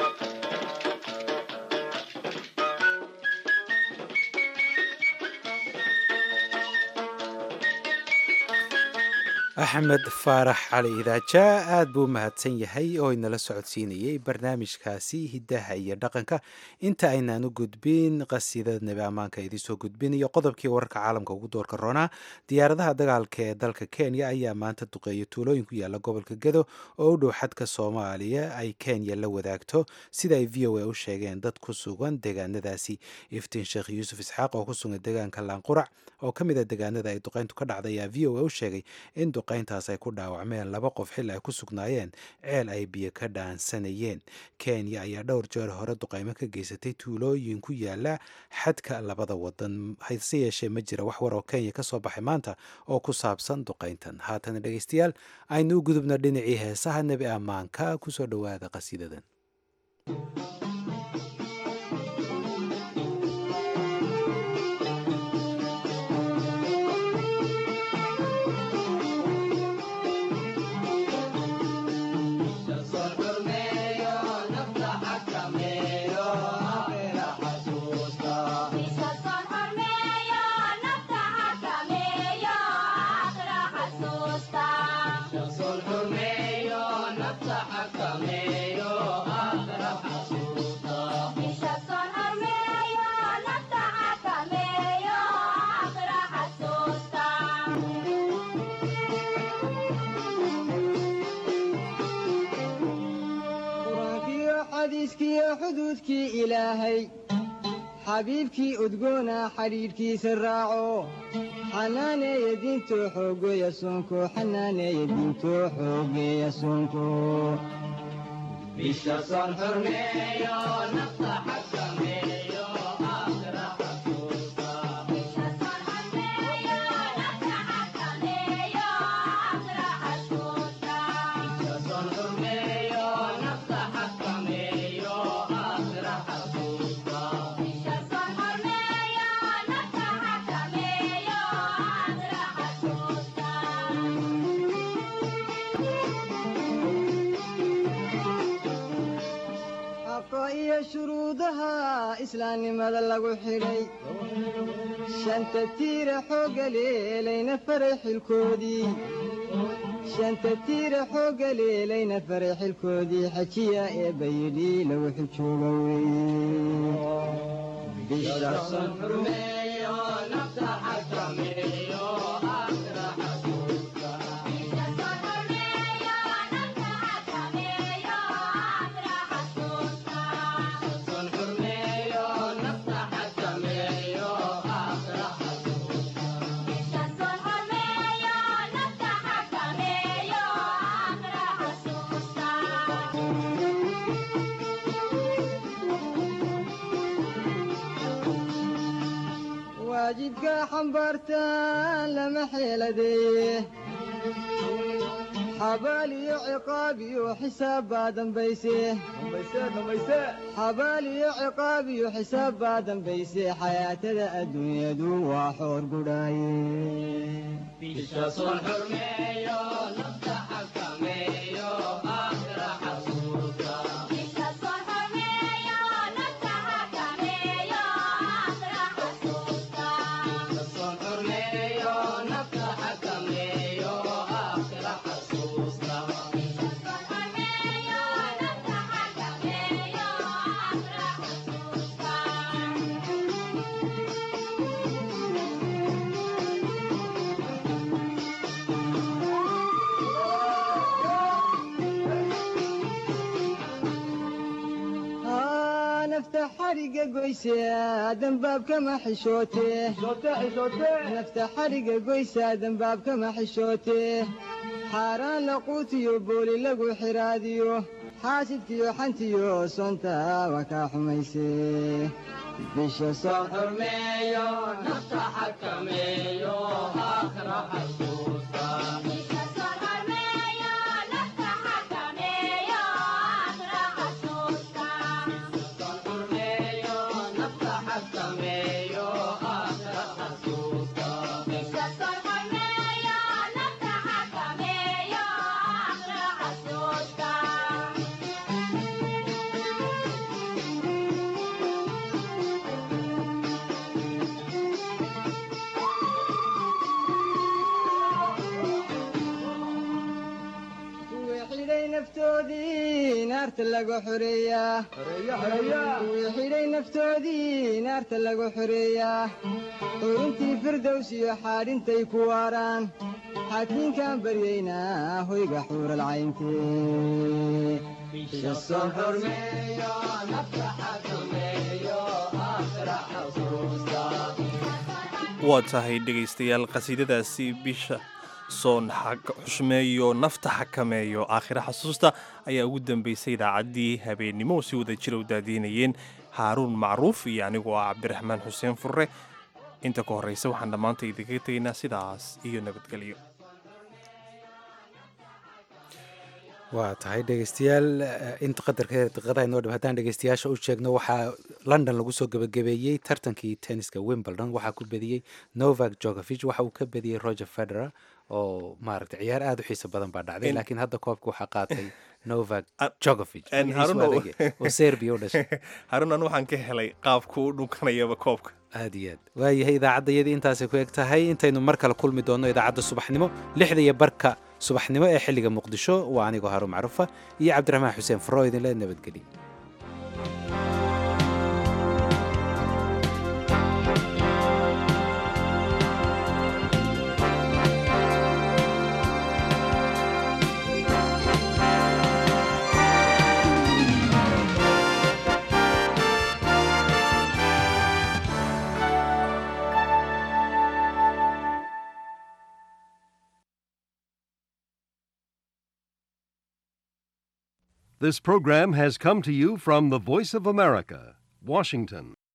axmed faarax cali idaaja aad buu u mahadsan yahay oo inala socodsiinayey barnaamijkaasi hiddaha iyo dhaqanka inta aynaan u gudbin qasiidada nebi ammaanka idinsoo gudbinayo qodobkii wararka caalamka ugu doorka roonaa diyaaradaha dagaalka ee dalka kenya ayaa maanta duqeeya tuulooyin ku yaala gobolka gado oo u dhow xadka soomaaliya ay kenya la wadaagto sida ay v o a u sheegeen dad ku sugan deegaanadaasi iftiin sheekh yuusuf isxaaq oo ku sugan deegaanka laanqurac oo ka mid a deegaanada ay duqeyntu ka dhacday ayaa v o a u sheegay in duqeyntaas ay ku dhaawacmeen laba qof xil ay ku sugnaayeen ceel ay biyo ka dhaansanayeen kenya ayaa dhowr jeer hore duqeymo ka geysatay tuulooyin ku yaala xadka labada wadan hase yeeshee ma jira wax war oo kenya ka soo baxay maanta oo ku saabsan duqeyntan haatana dhegeystayaal aynu u gudubna dhinacii heesaha nebi ammaanka kusoo dhowaada qasiidadan xuduudkii ilaahay xabiibkii udgoona xidhiidhkiisa raaco xanaaneeya diintoo xoogeeya soonko xanaaneeya diintoo xoogeeya soonko islaamnimada lagu xidhay shanta tiira xoogga leelayna faray xilkoodii shanta tiira xoogga leelayna faray xilkoodii xajiya ee bayidhi lagu xijooga waajibka xambaartaan lama xeeladeeye xabaal iyo ciqaab iyo xisaab baa dambayse xabaal iyo ciqaab iyo xisaab baa dambayse xayaatada adduunyadu waa xoor gudhaaye haa nafta xariga goyse dambaabkama xishoote nafta xariga goysa dambaabkama xishoote xaaraan laquutiyo booli lagu xiraadiyo xaasidkiyo xantiyo sonta waa kaa xumayse bisha soo xurmeeyo nafta xakameeyo aakhira xasuusta kuwii xidhay naftoodii naarta laga xoreeyaa kuwii xidhay naftoodii naarta laga xoreeyaa xuruntii firdows iyo xaadhintay ku waaraan xaakiinkaan baryaynaa hoyga xuural cayntee bisha soo xurmeeyo nafta xakameeyo aakhira xasuusta waa tahay dhegaystayaal qasiidadaasi bisha soon xushmeeyo nafta xakameeyo aakhira xasuusta ayaa ugu dambeysay idaacaddii habeennimo oo si wada jira u daadiinayeen haaruun macruuf iyo anigoo ah cabdiraxmaan xuseen furre inta ka horraysa waxaan dhammaanta idinkaga tegaynaa sidaas iyo nabadgelyo waa tahay dhegeystayaal inta qadarka daqiiqadaha inoo dhib haddaan dhegeystayaasha u sheegno waxaa london lagu soo gebagabeeyey tartankii tenniska wimbledon waxaa ku bediyey novak jokovich waxa uu ka bediyey roger federer oo maaragtay ciyaar aada u xiiso badan baa dhacday laakiin hadda koobka waxaa qaatay novak jokovich oo serbia u dhashay harun anu waxaan ka helay qaabku u dhunkanayaba koobka aad iyo aad waayahay idaacaddayadii intaasay ku eg tahay intaynu mar kale kulmi doonno idaacadda subaxnimo lixda iyo barka subaxnimo ee xilliga muqdisho waa anigoo haruun macruufa iyo cabdiraxmaan xuseen furo idinle nabadgeliya This program has come to you from the Voice of America, Washington.